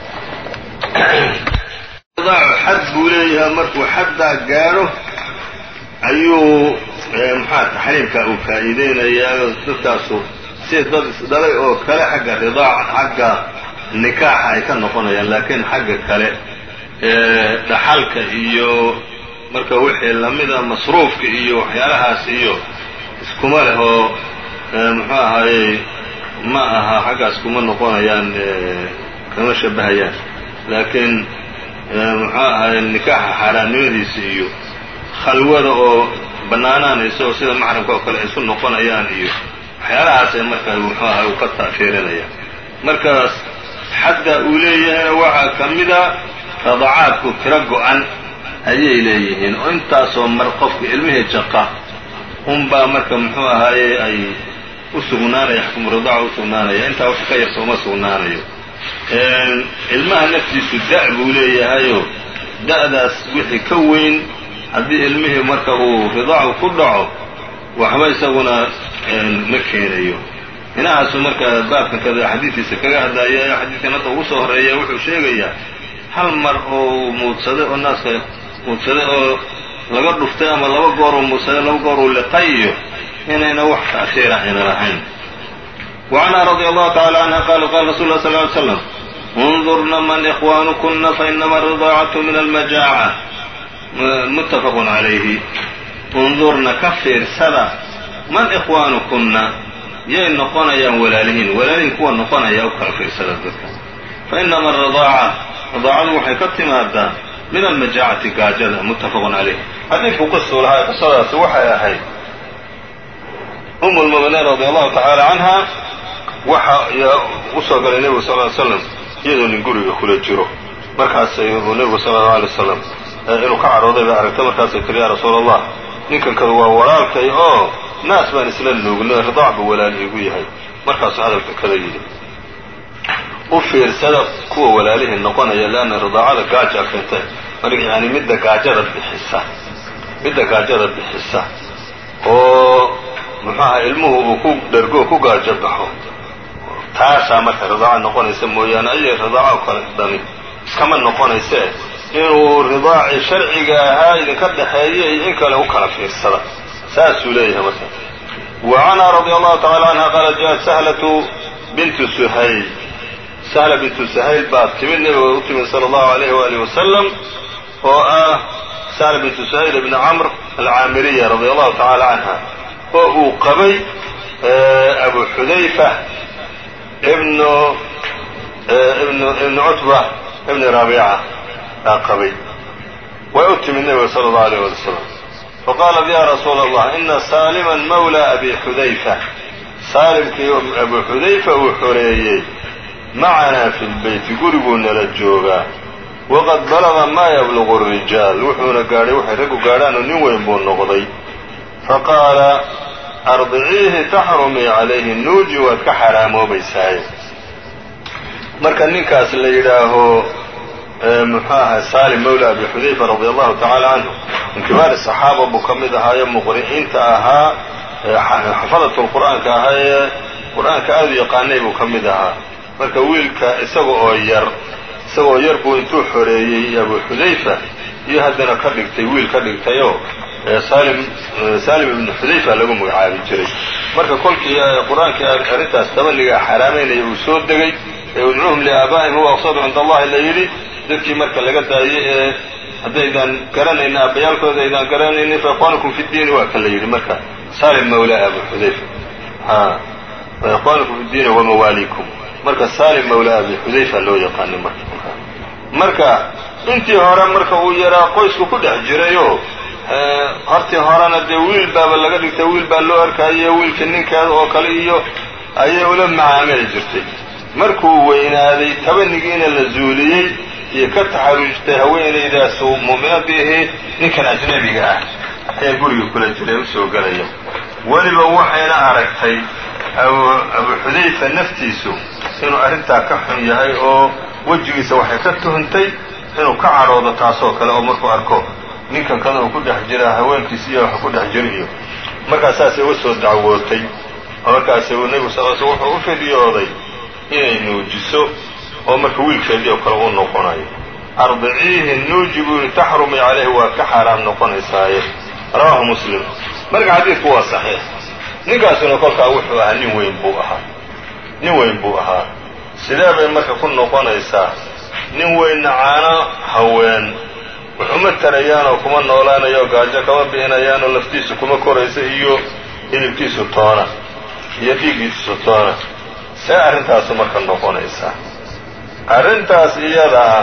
ridaacu xad buu leeyahay markuu xaddaa gaadho ayuu maxaa taxriimkaa uu faa'iideynayaa dadkaasu sida dad isdhalay oo kale xagga ridaaca xagga nikaaxa ay ka noqonayaan laakiin xagga kale dhaxalka iyo marka wixii lamida masruufka iyo waxyaalahaas iyo iskuma leh oo muxuu ahaayey ma aha xaggaas kuma noqonayaan kama shabahayaan laakiin muxuu ahaayey nikaaxa xaaraannimadiisa iyo khalwada oo bannaanaanaysa oo sida maxramka oo kale ay isu noqonayaan iyo waxyaalahaasay marka muxuu ahay uu ka ta'fiirinaya markaas xadda uu leeyahayna waxaa ka mida radacaadku tiro go-an ayay leeyihiin oo intaasoo mar qofka ilmihii jaqa unbaa marka muxuu ahaaye ay u sugnaanaya xukmu ridaaca u sugnaanaya intaa wax ka yarta uma sugnaanayo ilmaha naftiisu da' buu leeyahayo da'daas wixii ka weyn haddii ilmihii marka uu ridaacu ku dhaco waxba isaguna ma keenayo hinahaasu marka baabkan kada xadiidkiisa kaga hadlaya xadiidkan hadda ugu soo horeeya wuxuu sheegayaa hal mar oo muudsaday oo naaska muudsaday oo laga dhuftay ama laba goor uu muudsaday laba goor uu liqay iyo inayna wax ta'hiira ayna lahayn وعنها رضي الله تعالى عنها قال قال رsuل الله صلى اه عليه وسلم انظرna mن إخوانكنa فإنma الرضاعة من المجاعة متفق عaليه اnظurna ka fiirsada man إخوانكنa yay noqonayaan walaalihiin walaalihiin kuwa noqonaya u kala fiirsada dadka faإنma الرضاaعة رضاacadu waxay ka timaadaa min almajaacati gaajada muttafaqun calayh xadiidku qisuu lahaa qisadaasi waxay ahayd um lmuminiin radi allahu tacaala canha waxa usoo galay nebigu sal ly slam iyadoo nin guriga kula jiro markaasay uu nebigu sala allau alay wasalam inuu ka cadhooday bay aragtay markaasay tiri yaa rasuula allah ninkan kada waa walaalkay oo naas baan isla nuugnay ridaac buu walaal iigu yahay markaasuu hadalka kada yidhi u fiirsada kuwa walaalihii noqonaya leanna ridaacada gaajaa keentay marka yani midda gaajada bixisa midda gaajada bixisa oo muxuaha ilmuhu uu ku dhergo ku gaajo baxo taasaa marka ridaaca noqonaysa mooyaane ayay ridaaco kale dhani iskama noqonaysee inuu ridaacii sharciga ahaa idinka dhexeeya iyo in kale u kala fiirsada saasuu leeyahay marka wa canha radi allahu tacala canha qaalat jaءat sahlatu bintu suhayl sahla bintu sahayl baa timid nebiga u timid sala allahu alayh waalihi wasalam oo ah sahla bintu sahayl ibni camr alcaamiriya radi allahu tacaala canha oo uu qabay abu xudayfa ibnu ibnu ibnu cutba ibni rabiica aa qabay way u timid nebiga sala allahu alayh wali wasalam faqaalat ya rasuula allah ina saaliman mawla abi xudayfa saalimkii abu xudayfa uu xoreeyey macanaa fi lbeyti guriguu nala joogaa waqad balaga maa yabluqu الrijaal wuxuuna gaadhay waxay raggu gaadhaanoo nin weyn buu noqday faqaala ardiciihi taxrumii calayhi nuuji waad ka xaraamoobaysaaye marka ninkaas la yidhaaho muxuu ahay salim mawla abi xudayfa radi allahu tacaala canhu min kibaari saxaaba buu ka mid ahaayo muqri'iinta ahaa xafadat lqur'aanka ahaa ee qur'aanka aada u yaqaanay buu ka mid ahaa marka wiilka isaga oo yar isagoo yar buu intuu xoreeyey abu xudayfa iyo haddana ka dhigtay wiil ka dhigtayoo salim salim ibnu xudayfa lagu magacaabi jiray marka kolkii qur-aankii arrintaas tabaniga xaaraamaynaya uu soo degay ee udcuuhum liaabaa'ihim huwa aqsadu cinda allahi la yidhi dadkii marka laga daayey ee haddaydan garanaynin aabbayaalkooda aydaan garanaynin fa ikhwaanukum fi ddiini waa kan la yidhi marka salim mawlaa abu xudayfa fa ikhwaanukum fi ddiini wamawaaliikum marka salim mawla abi xudayfa loo yaqaanay marka marka intii hore marka uu yaraa qoysku ku dhex jirayoo hortii horena dee wiil baaba laga dhigtay wiil baa loo arkaayo wiilka ninkeeda oo kale iyo ayay ula macaamili jirtay markuu weynaaday tabanigiina la zuuliyey iyo ka taxarujtay haweenaydaasu mu'minadii ahayd ninkan ajnabiga ah ayaa guriga kula jiray usoo gelaya weliba waxayna aragtay abu xudayfa naftiisu inuu arrintaa ka xun yahay oo wejigiisa waxay ka tuhuntay inuu ka cadhoodo taasoo kale oo markuu arko ninkan kada uu ku dhex jira haweenkiisa iyo wax ku dhex jira iyo markaasaasay uga soo dacwootay oo markaas uu nebigu sal sl wuxuu u fidiyooday inay nuujiso oo marka wiilkeedii oo kale u noqonayo ardiciihi nuuji buu yihi taxrumi calayhi waa ka xaaraam noqonaysaaye rawaahu muslim marka xadiidku waa saxiix ninkaasuna kolkaa wuxuu ahaa nin weyn buu ahaa nin weyn buu ahaa sidee bay marka ku noqonaysaa nin weynna caano haween waxuma tarayaanoo kuma noolaanayo gaajo kama bi'inayaanoo laftiisu kuma koraysa iyo hilibkiisu toona iyo dhiiggiisu toona see arrintaasu marka noqonaysaa arrintaas iyada ah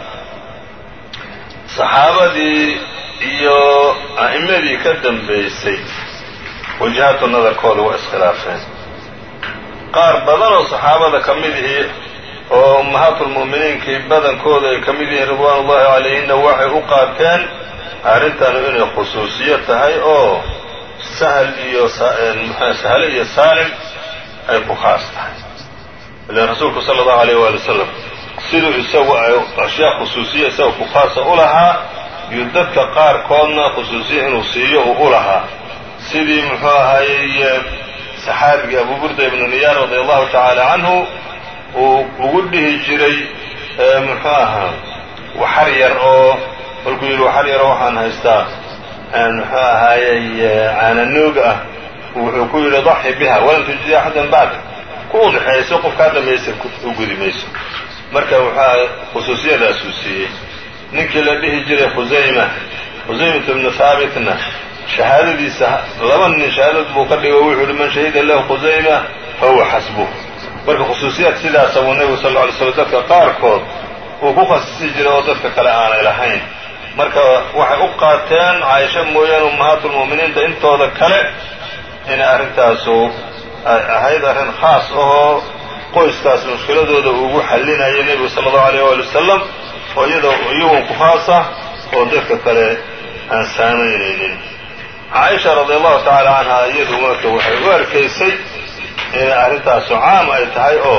saxaabadii iyo a'immadii ka dambaysay wajahaatu nadarkooda waa iskhilaafeen qaar badan oo saxaabada ka mid ihi oo ummahaatulmu'miniinkii badankooda ay ka mid yihiin ridwaan ullahi calayhinna waxay u qaateen arrintanu inay khusuusiyo tahay oo sahl iyo sahle iyo saalim ay ku khaas tahay ilan rasuulku sala allahu alayh waali wasalam siduu isagu ay ashyaa khusuusiya isaga ku khaasa u lahaa iyo dadka qaarkoodna khusuusiya inuu siiyo uu u lahaa sidii muxuu ahaayey saxaabigii abu burda ibnu niyaar radia allahu tacaala canhu uu ugu dhihi jiray muxuu ahaa waxar yar oo kolkuu yidhi waxar yaro waxaan haystaa muxuu ahaayey caananuug ah wuxuu ku yidhi daxi biha walan tujidi axadan bacda ku udhexeeyso qof kaa dhamaysa u gudi mayso marka wuxuu khusuusiyadaasuu siiyey ninkii la dhihi jiray khusayma khusaymat ibnu haabitna shahaadadiisa laba nin shahaadad buu ka dhigo wuxuu yihi man shahida lahu khusayma fahuwa xasbuh marka khusuusiyaad sidaasa buu nebigu sal lla ly slam dadka qaarkood uu ku khasisi jiray oo dadka kale aanay lahayn marka waxay u qaateen caaisha mooyaane ummahaatulmu'miniinta intooda kale inay arrintaasu ay ahayd arrin khaas ahoo qoyskaas mushkiladooda ugu xallinaya nebigu sala allahu alayh waali wasalam oo iyadoo iyagun ku khaasa oo dadka kale aan saamaynaynin caaisha radia allahu tacaala canha iyadu marka waxay u arkaysay inay arrintaasu caam ay tahay oo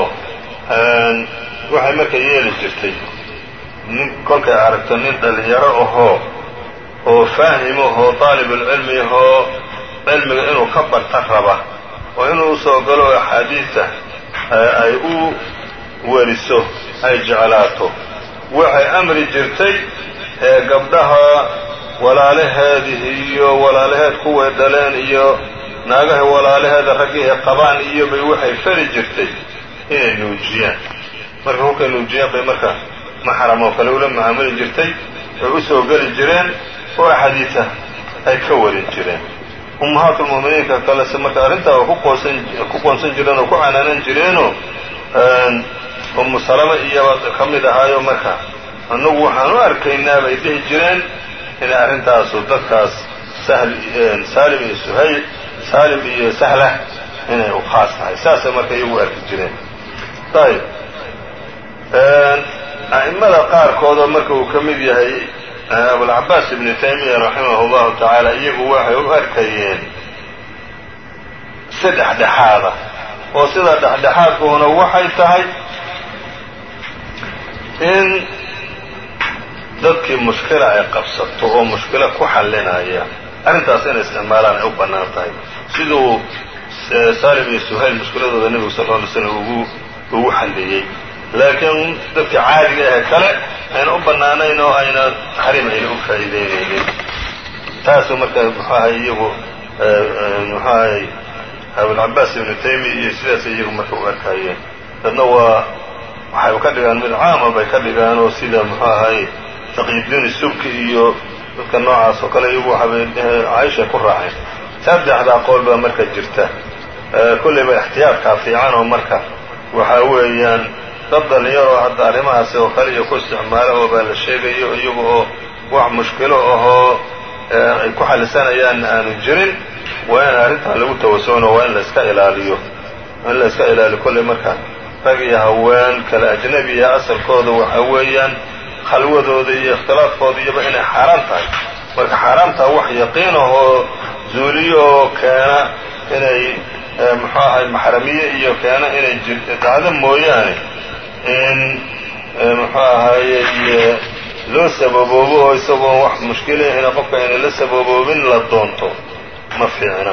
waxay marka yeeli jirtay nin kolkay aragto nin dhallinyaro ahoo oo faahim ahoo daalibulcilmi ahoo cilmiga inuu ka barta raba oo inuu usoo galo axaadiidta ay u weriso ay jeclaato waxay amri jirtay ee gabdhaha walaalaheedii iyo walaalaheed kuway dhaleen iyo naagaha walaalaheeda raggii ay qabaan iyo bay waxay fali jirtay inay nuujiyaan marka kolkay nuujiyaan bay marka maxram oo kale ula macaamuli jirtay ay u soo geli jireen oo axaadiisa ay ka warin jireen ummahaatulmu'miniinka kalese marka arrintaa ku qoosan ku qoonsan jireen oo ku canaanan jireenoo ummu salama iyaba ka mid ahaayo marka annagu waxaan u arkaynaa bay dhihi jireen inay arrintaasu dadkaas sahl saalim iyo suhayl saalim iyo sahlah inay u khaas tahay saasay marka iyagu arki jireen ayb a'immada qaarkoodoo marka uu ka mid yahay abulcabaas ibnu taymiya raximah allahu tacaala iyagu waxay u arkayeen si dhexdhexaada oo sida dhexdhexaadkuuna waxay tahay in dadkii mushkila ay qabsato oo mushkilo ku xallinaya arrintaas inay isticmaalaan ay u bannaan tahay siduu saalim iyo suhayl mushkiladooda nebigu sal lla alay slam ugu ugu xalliyey laakiin dadka caadiga ahe kale ayna u bannaanayn oo ayna taxriim ayna u faa'iideynaynin taasuu marka muxuu ahay iyagu muxuu ahay abulcabaas ibnu taymiya iyo sidaas iyagu marka u arkaayeen dadna waa waxay ka dhigaan mid caama bay ka dhigaan oo sida muxuu ahay taqyiddiin subki iyo dadka noocaas oo kale iyagu waxabay caaisha ku raaceen saddexdaa qowl baa marka jirta kollayba ixtiyaadkaa fiican oo marka waxaa weeyaan dad dhalinyaroo hadda arrimahaasi oo kale iyo ku isticmaalo oo baa la sheegayo iyagu oo wax mushkilo ahoo ay ku xallisanayaan aanu jirin waa in arrintaa lagu tawasucno waa in la iska ilaaliyo in la iska ilaaliyo kollay marka rag iyo haween kale ajnabiya asalkooda waxaa weeyaan khalwadooda iyo ikhtilaafkooda iyoba inay xaaraan tahay marka xaaraamtaa wax yaqiin ahoo zuuliyo oo keena inay muxuu ahay maxramiye iyo keena inay dhacdo mooyaane in muxuu ahaye loo sababoobo oo isagoon wax mushkilahina qofka inay la sababoobin la doonto ma fiicna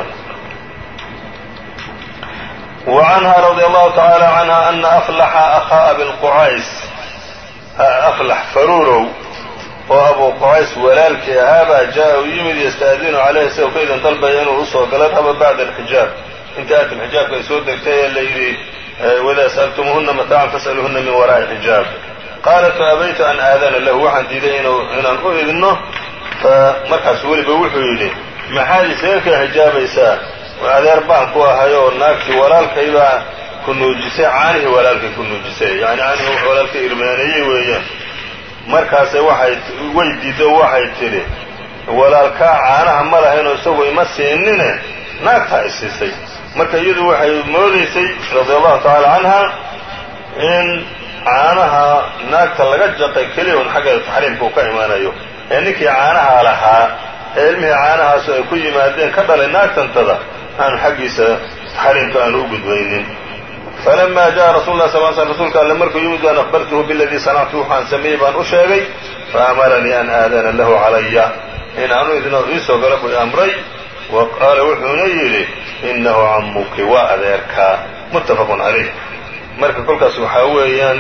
وعنها رضي الله تعالى عنها أن أفلح أخا أبي القعays أفلح faruurow oo abu qucays walaalkii ahaabaa jaa u yimid yasta'dinu calayhi isagoo ka idan dalbaya inuu usoo galo raba bacda alxijaab inta aatim xijaabka ay soo degtay ee la yidhi waidaa sa'altumuuhuna mataacan fas'aluuhuna min waraa'i xijaab qaalat faabaytu an aadana lahu waxaan diiday inaan u idno markaas weliba wuxuu yidhi maxaad isaga ka xijaabaysaa adeer baan ku ahay oo naagtii walaalkaybaa ku nuujisay caanihii walaalkay ku nuujisay yani caanihii walaalkay irmaaneeyey weeyaan markaase waxay way diiddo waxay tidhi walaalkaa caanaha ma lahaynoo isagu ima siinine naagtaa i siisay marka iyadu waxay moodaysay radia allahu tacaala canha in caanaha naagta laga jaqay keliya un xaggeeda taxriimka uu ka imaanayo ee ninkii caanaha lahaa ee ilmihii caanahaasu ay ku yimaadeen ka dhalay naagtantada aanu xaggiisa taxriimka aanu u gudbaynin falama jaءa rasul lah sal sl rsulka alle markuu yimid an akhbartuhu biladii sanactu waxaan sameeyey baan u sheegay faamaranii an aadana lahu calaya in aanu idno iisoo gala buu amray wa qaala wuxuuna yidhi inahu camuki waa adeerkaa muttafaqun calayh marka kolkaas waxaa weeyaan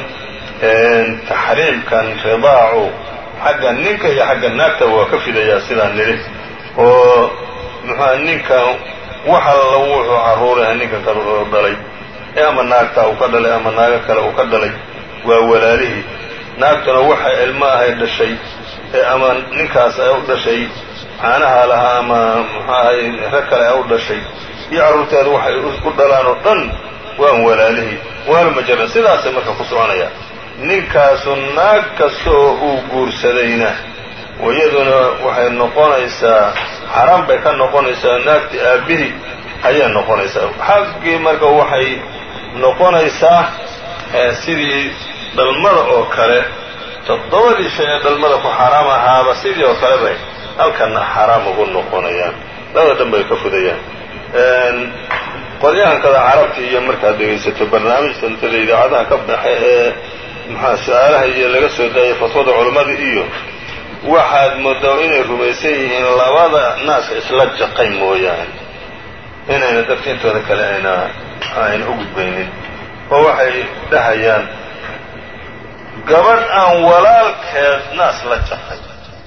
taxriimkan ridaacu xagga ninka iyo xagga naagta waa ka fidayaa sidaan nidhi oo muxua ninkan wax alla wuxuu carruuraha ninkan kale oo dhalay ee ama naagtaa uu ka dhalay ama naago kale uu ka dhalay waa walaalihii naagtuna waxay ilmo ahay dhashay ee ama ninkaas ay u dhashay caanaha lahaa ama muxuahay rag kale ay u dhashay iyo carruurteeda waxay u dhalaan oo dhan waan walaalihii waanu majaran sidaasay marka ku soconaya ninkaasu naag kasta oo uu guursadayna iyaduna waxay noqonaysaa xaram bay ka noqonaysaa naagti aabbihii ayay noqonaysaa xaggii marka waxay noqonaysaa sidii dhalmada oo kale toddobadii shay ee dhalmada ku xaaraam ahaaba sidii oo kale bay halkanna xaaraam ugu noqonayaan labada dhan bay ka fudayaan qolyahankada carabta iyo markaad dhegaysato barnaamijta intada idaacadaha ka baxa ee maxaa su-aalaha iyo laga soo daayay fatwada culammada iyo waxaad moodaa inay rumaysan yihiin labada naaska isla jaqay mooyaane inayna dadka intooda kale ayna ayna u gudbaynin oo waxay dhahayaan gabadh aan walaalkeed naas la jaqay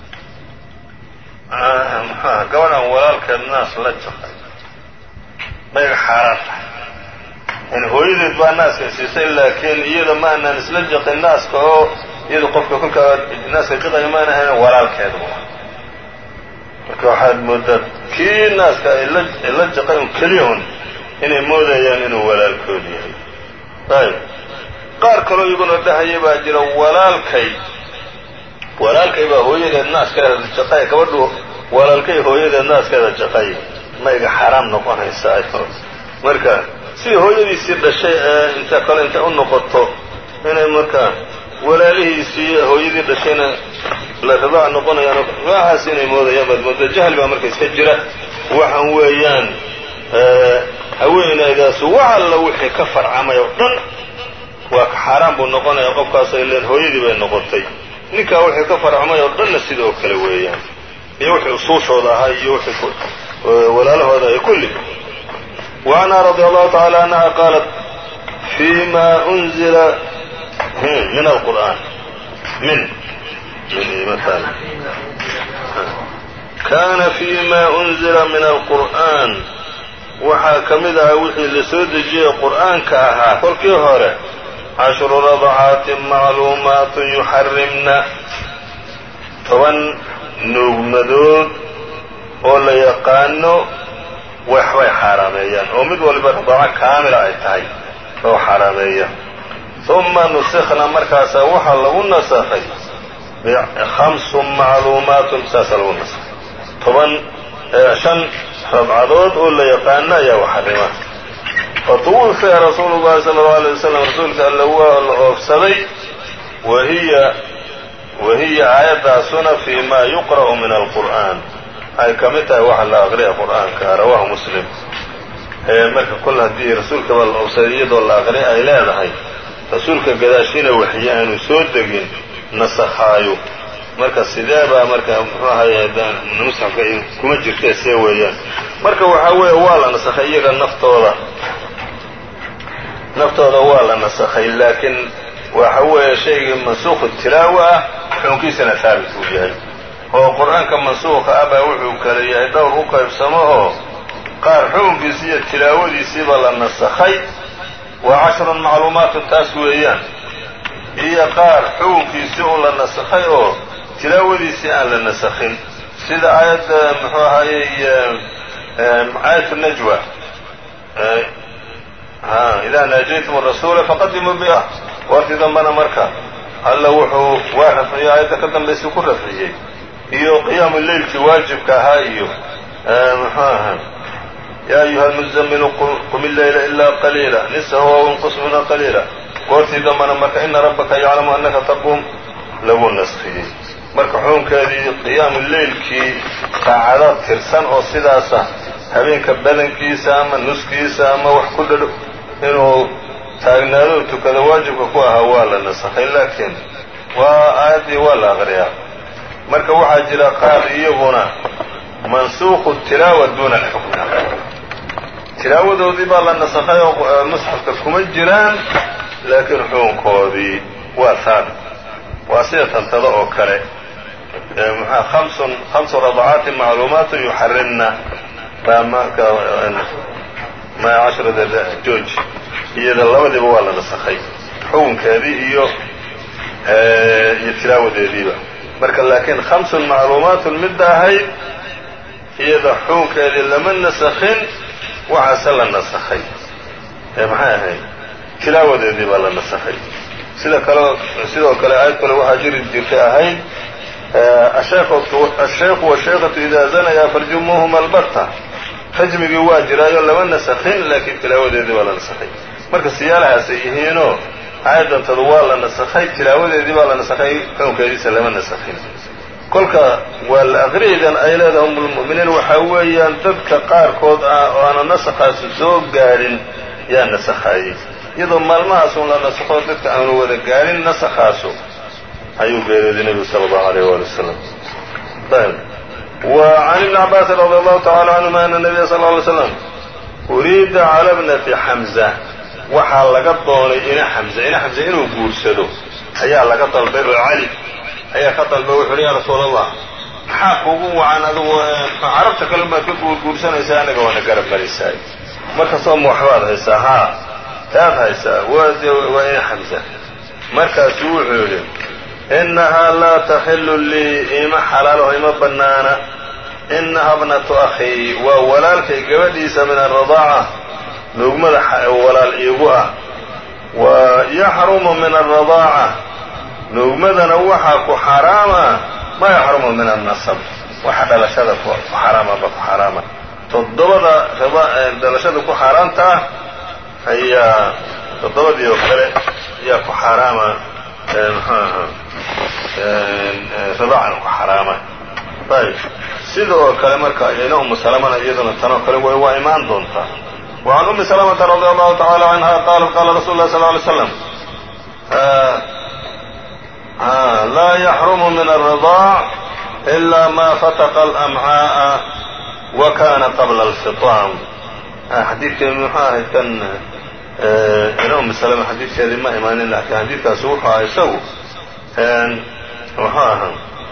maxaa gabadh aan walaalkeed naas la jaqay mayga xaaraan tahay yani hooyadeed baa naaska siisay laakiin iyada ma aanaan isla jaqin naaska oo iyada qofka kolkaa naaska jaqaya maana ahayn walaalkeeda marka waxaad moodaa kii naaska ay la jaqay un keliya un inay moodayaan inuu walaalkood yahay ayb qaar kaloo iyaguna dhahaya baa jira walaalkay walaalkay baa hooyadeed naaskeeda jaqay gabadhu walaalkay hooyadeed naaskeeda jaqay mayga xaaraam noqonaysa marka sidii hooyadiisii dhashay ee inta kale intay u noqoto inay marka walaalihiisii hooyadii dhashayna la ridaac noqonayaan waxaas inay moodayaan baad moodaa jahli baa marka iska jira waxaan weeyaan haweenaydaasu wax alla wixii ka farcamay oo dhan waa ka xaaraan buu noqonaya qofkaasay leen hooyadii bay noqotay ninkaa wixii ka farcamay oo dhanna sidoo kale weeyaan iyo wixii usuushooda ahaa iyo wixii walaalahooda ay kulli وعنها رضي الله تعالى عنها قالت فيما أنزل من القرآن من من مثال كان فيما أنزل من القرآن waxaa ka mid ahaa wixii la soo dejiyey qur'aanka ahaa kolkii hore cashru radcaatin macluumaatun yuxarimna toban nuugmadood oo la yaqaano waxbay xaaraameeyaan oo mid waliba radaaco kaamila ay tahay oo xaaraameeya uma nusikna markaasaa waxaa lagu nasakhay hamsun macluumaatun saasaa lagu nasakhay toban shan radcadood oo la yaqaano ayaa waxarima fatuwufiya rasuulu llahi sala allau alay wasalam rasuulka alle waa la oofsaday wahiya wahiya aayaddaasuna fii ma yuqra'u min alqur'an ay ka mid tahay waxa la aqriya qur'aanka rawaahu muslim marka kol haddii rasuulkaba la oofsaday iyadoo la aqri ay leedahay rasuulka gadaashiina waxyi aanu soo degin nasakhaayo marka sidee baa marka muxuu ahaye musxafka kuma jirtee see weeyaan marka waxaa weeye waa la nasakhay iyaga naftooda naftooda waa la nasakhay laakiin waxa weeye shaygii mansuukhu tilaawa ah xukunkiisana haabit uu yahay oo qur-aanka mansuuqa ah baa wuxuu kale yahay dhowr u qaybsamo oo qaar xukunkiisi iyo tilaawadiisiiba la nasakhay waa cashrun macluumaatun taas weeyaan iyo qaar xukunkiisii un la nasakhay oo tilaawadiisii aan la nasakhin sida aayadda muxuu ahaayey aayat najwa idaa naajaytum rasuula faqadimuu biah goortii dambana marka alla wuxuu waa rafciyey aayadda ka dambaysa ku rafciyey iyo qiyaamu leylkii waajibka ahaa iyo muxuu ahaa yaa ayuha almuzamilu qum illeyla ilaa qaliila nisahu aw inqus minhu qaliila goortii dambana marka ina rabbaka yaclamu annaka taquum lagu naskiyey marka xukunkeedii qiyaamu leylkii saacado tirsan oo sidaasa habeenka badankiisa ama nuskiisa ama wax ku dhadho inuu taagnaado tukada waajibka ku ahaa waa la nasakhay laakiin waa aayaddii waa la aqriyaa marka waxaa jira qaar iyaguna mansuuqu tilaawa duuna alxukmi tilaawadoodii baa la nasakhay oo musxafka kuma jiraan laakiin xukunkoodii waa haabit waa sida tantada oo kale mxua amsun hamsu radacaatin macluumaatun yuxarimna baa marka ma cashrada george iyada labadiiba waa la nasakhay xukunkeedii iyo iyo tilaawadeediiba marka laakiin hamsun macluumaatun midda ahayd iyada xukunkeedii lama nasakhin waxaase la nasakhay maxay ahayd tilaawadeedii baa la nasakhay sida kale sidoo kale aayad kale waxaa jiri jirtay ahayd asheekhu washeekatu idaa zanayaa farjumuuhuma albatta rajmigii waa jiraayo lama nasakhin laakiin tilaawadeedii baa la nasakhay marka siyaalahaasay yihiinoo aayadantadu waa la nasakhay tilaawadeedii baa la nasakhay xukunkeediisa lama nasakhin kolka waa la aqri'idan ay leedahay umulmu'miniin waxaa weeyaan dadka qaarkood ah oo aana nasakhaasi soo gaadhin yaa nasakhaayey iyadoo maalmahaasun la nasakho dadka aanu wada gaadhin nasakhaasu ayuu geeriyooday nebigu sala allahu alayh waali wasalam ayb wa can ibni cabaasin radi allahu tacala canhuma ana nabiya sal lla alay slam uriida cala bnati xamza waxaa laga doonay ina xamza ina xamza inuu guursado ayaa laga dalbay oo cali ayaa ka dalbay wuxu uhi yaa rasuul allah maxaa kuugu wacan adugu carabta kale baad ka guurguursanaysaa anaga waana garab marisaay markastoo ma waxbaad haysaa haa taad haysaa waa ina xamza markaasuu wuxuu yidhi inahaa laa taxilu lii ima xalaalaho ima bannaana inaha bnatu akhii waa walaalkay gabadhiisa min aradaaca nuugmada walaal iigu ah wa yaxrumu min aradaaca nuugmadana waxaa ku xaraama maa yaxrumu min annasab waxa dhalashada ku xaraamaba ku xaraama toddobada dhalashada ku xaaraanta ah ayaa toddobadii oo kale ayaa ku xaaraama mxuu ahaa radaacan ku xaraama ayb sida oo kale marka ina umu salamana iyaduna tanoo kale way waa imaan doontaa wa can ummi salamata radi allahu tacala canha qaalat qaala rasulu lah sal ly slam laa yaxrumu min aلradaac ila ma fataqa alamcaaءa wa kana qabla alfitaam xadiidkii muxuu ahay kan ina ummi salama xadiidkeedii ma imaanin laakiin xadiidkaasi wuxuu aha isagu muxuu ahaa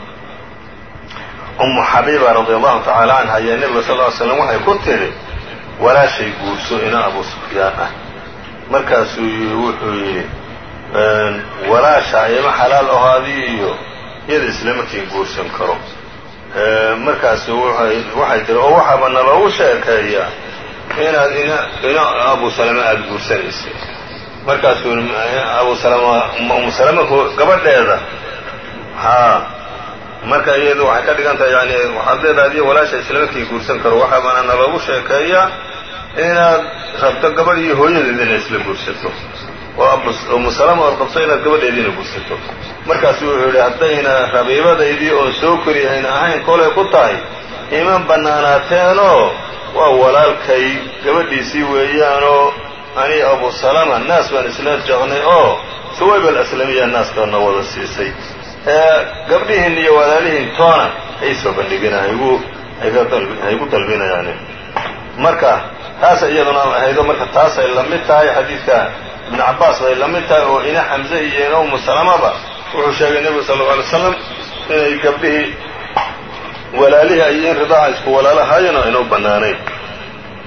umu xabiiba radi allahu tacaala canha ayaa nebiga sal ly slam waxay ku tidhi walaashay guurso ina abu sufyaan ah markaasuu wuxuu yidhi walaasha ima xalaal aho adii iyo iyada islamarkiin guursan karo markaasu waxay tiri oo waxaaba naloogu sheekeeyaa inaad ina abu salama aada guursanaysa markaasuu abu salama umu salama gabadheeda haa marka iyadu waxay ka dhigan tahay yani waxaad leedahay adiyo walaasha islamarkii guursan karo waxaabana naloogu sheekeeyaa inaad rabto gabadh iyo hooyadeed inay isla guursato oo umu salama ood qabto inaad gabadheediina guursato markaasuu wuxuu yidhi haddayna rabiibadaydii oon soo koriyahayna ahayn kolay ku tahay iman bannaanaateenoo waa walaalkay gabadhiisii weeyaanoo ani abu salama naas baan isla jecnay oo suwayb alaslamiya naaskana wada siisay gabdhihiin iyo walaalihiin toona ay soo bandhigina haygu dalbinayaan marka taasa iyaduna ahaydo marka taasay la mid tahay xadiidka ibn cabaas bay la mid tahay oo ina xamze iyo ina umu salamaba wuxuu sheegay nebigu sal lla alay slam inay gabdhihii walaalihii ay in ridaaca isku walaalahaayeen oo ayna u bannaanayn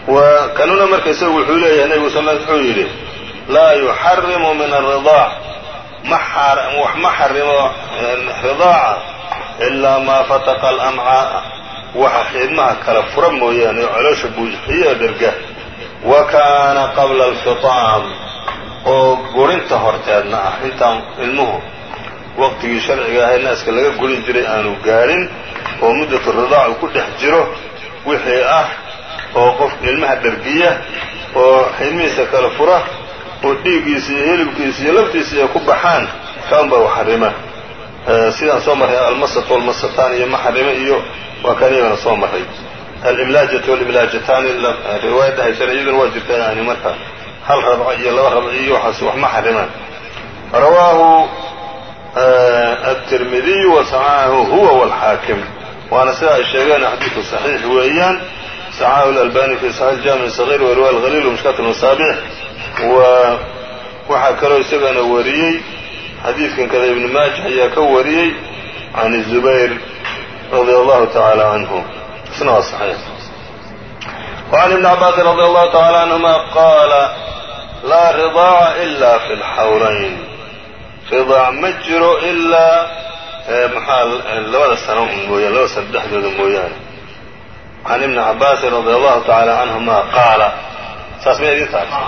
wa kanuna marka isagu wuxuu leeyahay nebigu sal wuxuu yidhi laa yuxarimu min alridaac wax ma xarimo ridaaca ilaa maa fataqa alamcaa'a waxa xiidmaha kala fura mooyaane oo caloosha buuxiya dherga wa kaana qabla alfitaam oo gurinta horteedna ah intaan ilmuhu waqtigii sharciga ahay naaska laga gurin jiray aanu gaadhin oo muddatu ridaac uu ku dhex jiro wixii ah oo qof ilmaha dhergiya oo xiidmihiisa kala fura oo dhiiggiisa iyo hilibkiisa iyo laftiisa ay ku baxaan kaan baa u xarima sidaan soo marray almasatu walmasataan iyo maxarime iyo waa kan iyagana soo marray alimlaajatu walimlaajataani riwaayadda haysana iyaduna waa jirta yani marka hal rabco iyo laba rabco iyo waxaas wax ma xarimaan rawaahu التirmidiyu وصaxaxahu huwa wاlxaakim waana sida ay sheegeen xadiidku صaxiix weeyaan صaxaxahu اlalbani fi صaxiix jami صغيr wriwaya اlhaliil وmishkat الmasaabix waxaa kaloo isagana wariyey xadiidkan kada ibn maaja ayaa ka wariyey can الزubayr radي allahu taعalى canhu isna waa صaxiix وعn ibn cabaasin radي allahu taعalى canهuma qaala laa ridaaca إla fi اlxawlayn ridaac ma jiro ilaa maxaa labada sano un mooyaan labada sano dhexdooda mooyaane can ibni cabaasin radi allahu tacaala canhuma qaala saas may idin tahay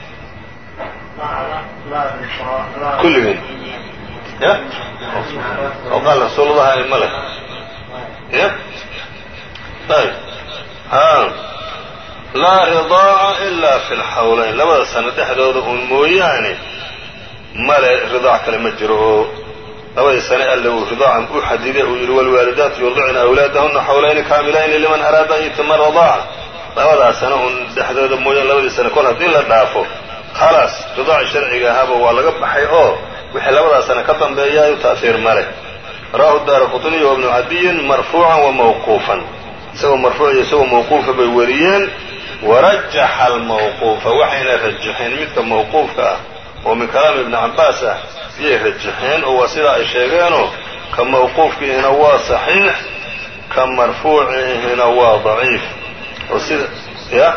kulligeen ya oo qaal rasuulullahi ma leh ya ayb ha laa ridaaca ilaa fi lxawlayn labada sano dhexdooda un mooyaane male ridaac kale ma jiro oo labadii sane alle uu ridaacan u xadiday uu yidhi waalwaalidaatu yurdicna awlaadahuna xawlayni kaamilayni liman araada an yutima radaaca labadaas sane un dhexdooda mooyaan labadii sane kol haddii la dhaafo khalaas ridaaci sharciga ahaaba waa laga baxay oo wixii labadaas sane ka dambeeyaayu ta'hiir male rawahu daara qutniy wa bnu cadiyin marfuucan wa mawquufan isagoo marfuuc iyo isagoo mawquufa bay wariyeen warajaxa almawquufa waxayna rajaxeen midka mawquufka ah oo min kalaami ibni cabbaas ah iyay rajaxeen oo waa sidaa ay sheegeenoo ka mawquufkiihina waa saxiix ka marfuuciihina waa daciif oo sida ya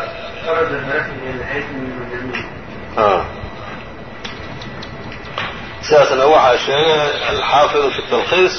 sidaasna waxaa sheegay alxaafidu fi talkhiis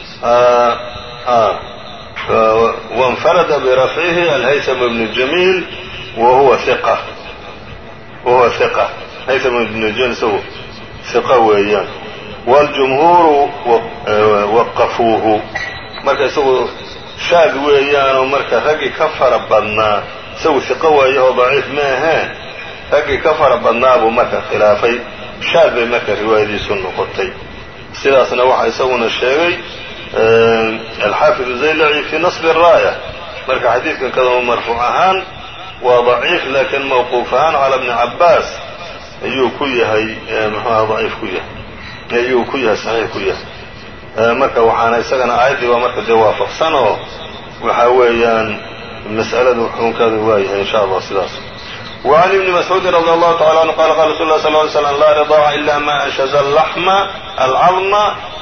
wainfarada birafcihi alhaytham ibnu jamiil wa huwa iqa wa huwa hiqa haytham ibnu jamiil isagu hiqa weeyaan waاljumhuuru waqafuuhu marka isagu shaad weeyaanoo marka raggii ka fara badnaa isagu hiqo waayahoo daciif ma ahee raggii ka fara badnaa buu marka khilaafay shaad bay marka riwaayadiisu noqotay sidaasna waxaa isaguna sheegay alxaafid zaylaci fi nasb الraaya marka xadiidkan kadama marfuuc ahaan waa daciif laakiin mawquuf ahaan cala bni cabaas ayuu ku yahay mxuaha daciif ku yahay ayuu ku yahay saxiix ku yahay marka waxaana isagana aayaddii baa marka dee waafaqsan oo waxa weeyaan mas'aladu xukunkeedu waayahay in sha allah sidaas وعn بن مسعوudi رضي الله تعالى عنه qال qال رsuل الله صلى اه عليه وسلم لا رضاع إلا ma أنشز اللحم الcظم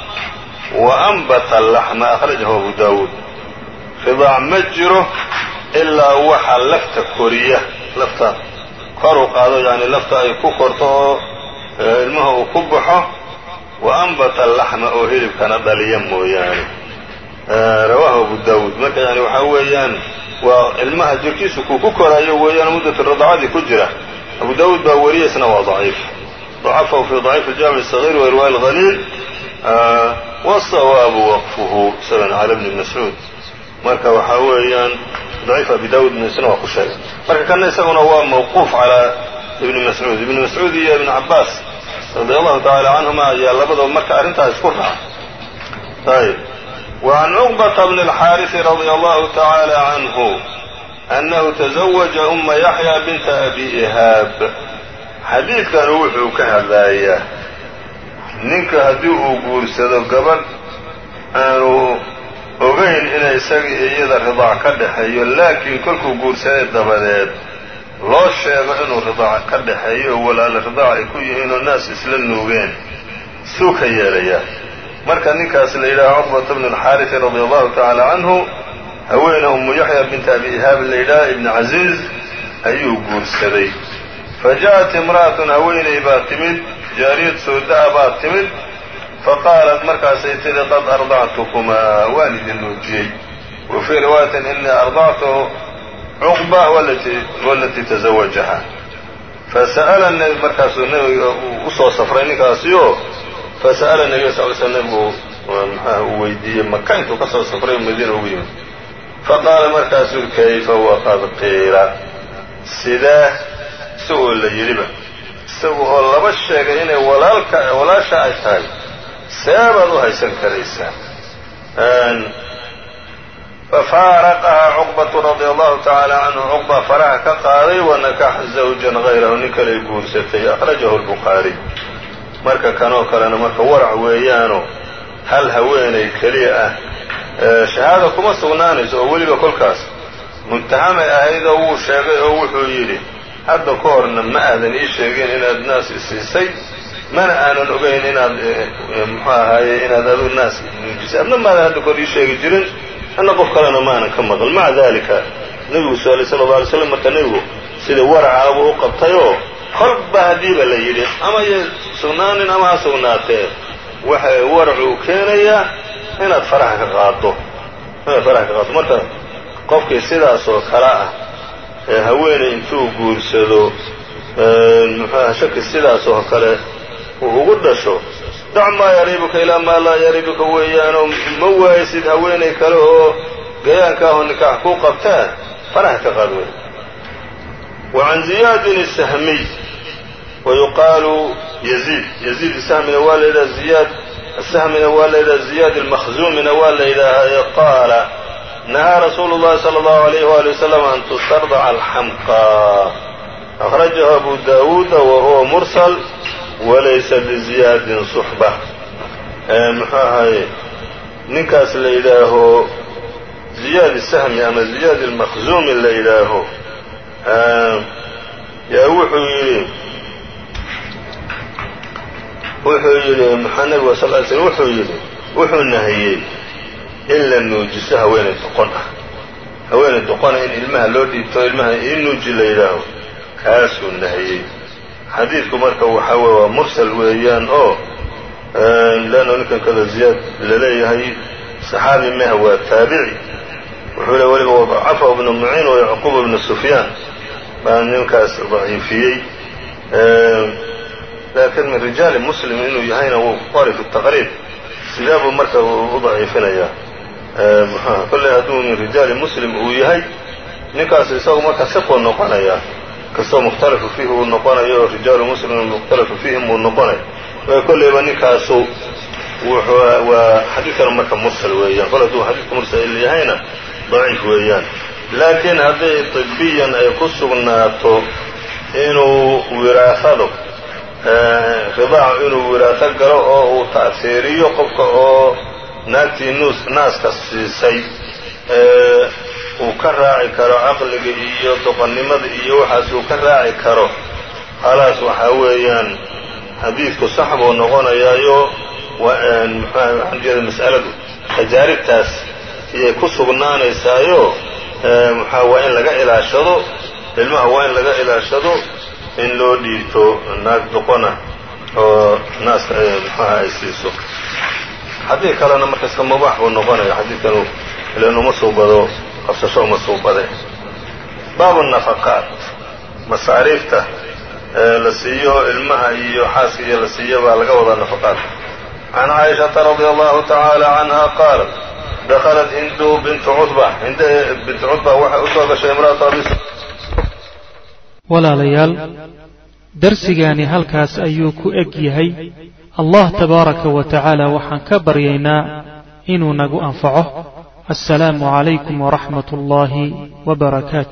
وأنبت اللحم أخرجه أبو داود ridاac ma jiro ilaa waxa lafta koriya lafta kor u qaado yani lafta ay ku korto oo ilmaha uu ku baxo وأنبت اللحمa oo hilibkana dhaliya mooyaane rawaahu abu daawuud marka yani waxaa weeyaan waa ilmaha jirkiisu kuu ku koraayo weeyaan muddatu radacadii ku jira abu daawuud baa wariyaysna waa daciif ضacafahu fi ضaciif الjaamiع الصغير wa riwaaya الhaliil wالصawaabu waqfuhu isagana cala bni mascuud marka waxaa weeyaan daciif abi daawuud isna waa ku sheegay marka kana isaguna waa mawquuf calaa ibni mascuud ibni mascuud iyo ibn cabaas radi allahu taعala canhuma ayaa labadaba marka arrintaas isku raaca ayb وعn cqبة بن الxاariث رضي الله تعالى عنه أنه تزوج أma يحيى بنت أbي إhاab xadiidkan wuxuu ka hadlayaa ninka haddii uu guursado gabadh aanu ogayn inay isaga iyada ridaac ka dhexeeyo laakiin kolkuu guursaday dabadeed loo sheego inuu ridaac ka dhexeeyo oo walaala ridaac ay ku yihiin oo naas isla nuugeen suu ka yeelayaa marka ninkaas la yidhaha cqbata bn اlxaariثi radi allahu taعala canhu haweene umu yaxya binta abi ihaab la yidhaha ibn caziiz ayuu guursaday fa ja'at imra'atun haweeney baa timid jaariyad sooda'a baa timid faqaalat markaasay tidhi qad ardactukumaa waan idin nuujiyey wa fii riwaayatin inii ardactu cuqba walatii tazawajaha fasa'ala markaasuu nebiga u soo safray ninkaasioo fasa'ala nebiga sal sl nebigu maxaa uu weydiiyey maka intuu ka soo safray madiina ugu yimid faqaala markaasuu kayfa waqad qiila sidee isagoo la yidhiba isaga oo laba sheegay inay walaalka walaasha ay tahay seebaad u haysan karaysaa fafaaraqahaa cuqbatu radia allahu tacaala canhu cuqba faraha ka qaaday wanakaxa zawjan hayrahu nin kaley guursatay akhrajahu lbukhaariy marka kanoo kalena marka warac weeyaano hal haweenay keliya ah shahaada kuma sugnaanayso oo weliba kolkaas muntahamay ahaydoo wuu sheegay oo wuxuu yidhi hadda ka horna ma aadan ii sheegin inaad naas isiisay mana aanan ogayn inaad muxuu ahaaye inaad aduu naas nuujisay adna maadan hadda kahor ii sheegi jirin anna qof kalena maanan ka maqal maca daalika nebigu su-aalay sala alla alay slam marka nebigu sida waracaabuu u qabtayoo kolba haddiiba la yidhi ama ya sugnaanin ama ha sugnaatee waxa waracuu keenayaa inaad faraha ka qaaddo inaad faraha ka qaaddo marka qofkii sidaas oo kale ah ee haweeney intuu guursado muxuaha shaki sidaas oo kale uu ugu dhasho dac maa yariibuka ilaa maa laa yariibuka weeyaanoo ma waaysid haweenay kale oo gayaanka ahoo nikaax kuu qabtaa faraha ka qaad wey wa can ziyaadin isahmiy wa yuqaalu yaziid yaziid isahmina waa la yidhaha ziyaad asahmina waa la yidhaha ziyaad almakhzuumina waa la yidhaahaa qaala nahaa rasuulu llahi sala allahu alayh waali wasalam an tustardaca alxamqa akhrajahu abu daawuuda wa huwa mursal walaysa liziyaadin suxba muxuu ahaye ninkaas la yidhaaho ziyaad isahmi ama ziyaad almakhzuumi la yidhaaho yaa wuxuu yidhi wuxuu yidhi maxaa nabiga sal ly slm wuxuu yidhi wuxuu nahiyey in la nuujiso haweenay doqon ah haweenay doqona in ilmaha loo dhiibto ilmaha ii nuuji la yidhaaho kaasuu nahiyey xadiidku marka waxaa weye waa mursal weeyaan oo leanno ninkan kada ziyaad laleeyahay saxaabi meha waa taabici wuxuu le weliba wadacafa ibnu muciin wa yacquub ibnu sufyaan baa ninkaas daciifiyey laakiin min rijaali muslim inuu yahayna wuu qori fi taqriib sidee buu marka u daciifinayaa muxuha kolley hadduu min rijaali muslim uu yahay ninkaas isagu marka siquu noqonayaa kastoo mukhtalafu fiihi uu noqonayo oo rijaalu muslimin mukhtalafu fiihim uu noqonay kolleyba ninkaasu wuxuu waa xadiidkana marka mursal weeyaan kol hadduu xadiidka mursal yahayna daciif weeyaan laakiin hadday طibiyan ay ku sugnaato inuu wiraasado ridaacu inuu wiraaso galo oo uu ta'hiiriyo qofka oo naagtii nuus naaska siisay uu ka raaci karo caqliga iyo doqonnimada iyo waxaas uu ka raaci karo khalaas waxaa weeyaan xadiidku sax buu noqonayaayo waxaan jeeda mas'aladu tajaaribtaas iyay ku sugnaanaysaayo maxaa waa in laga ilaashado ilmaha waa in laga ilaashado in loo dhiibto naag doqona oo naaska maxaha ay siiso xadiid kalena markaska mubaax buu noqonaya xadiidkanu ilan uma suubado qabsasho uma suubade baabu nafaqaat masaariifta la siiyo ilmaha iyo xaaska iyo la siiyo baa laga wadaa nafaqaat can caaishata radia allahu tacaala canha qaalat dakhalat hindu bintu cudba hind bintu cudba waxay u soo gashay imra'atu abi walaalayaal darsigaani halkaas ayuu ku eg yahay allah tabaaraka wa tacaala waxaan ka baryaynaa inuu nagu anfaco assalaamu calaykum waraxmat ullaahi wbarakaatu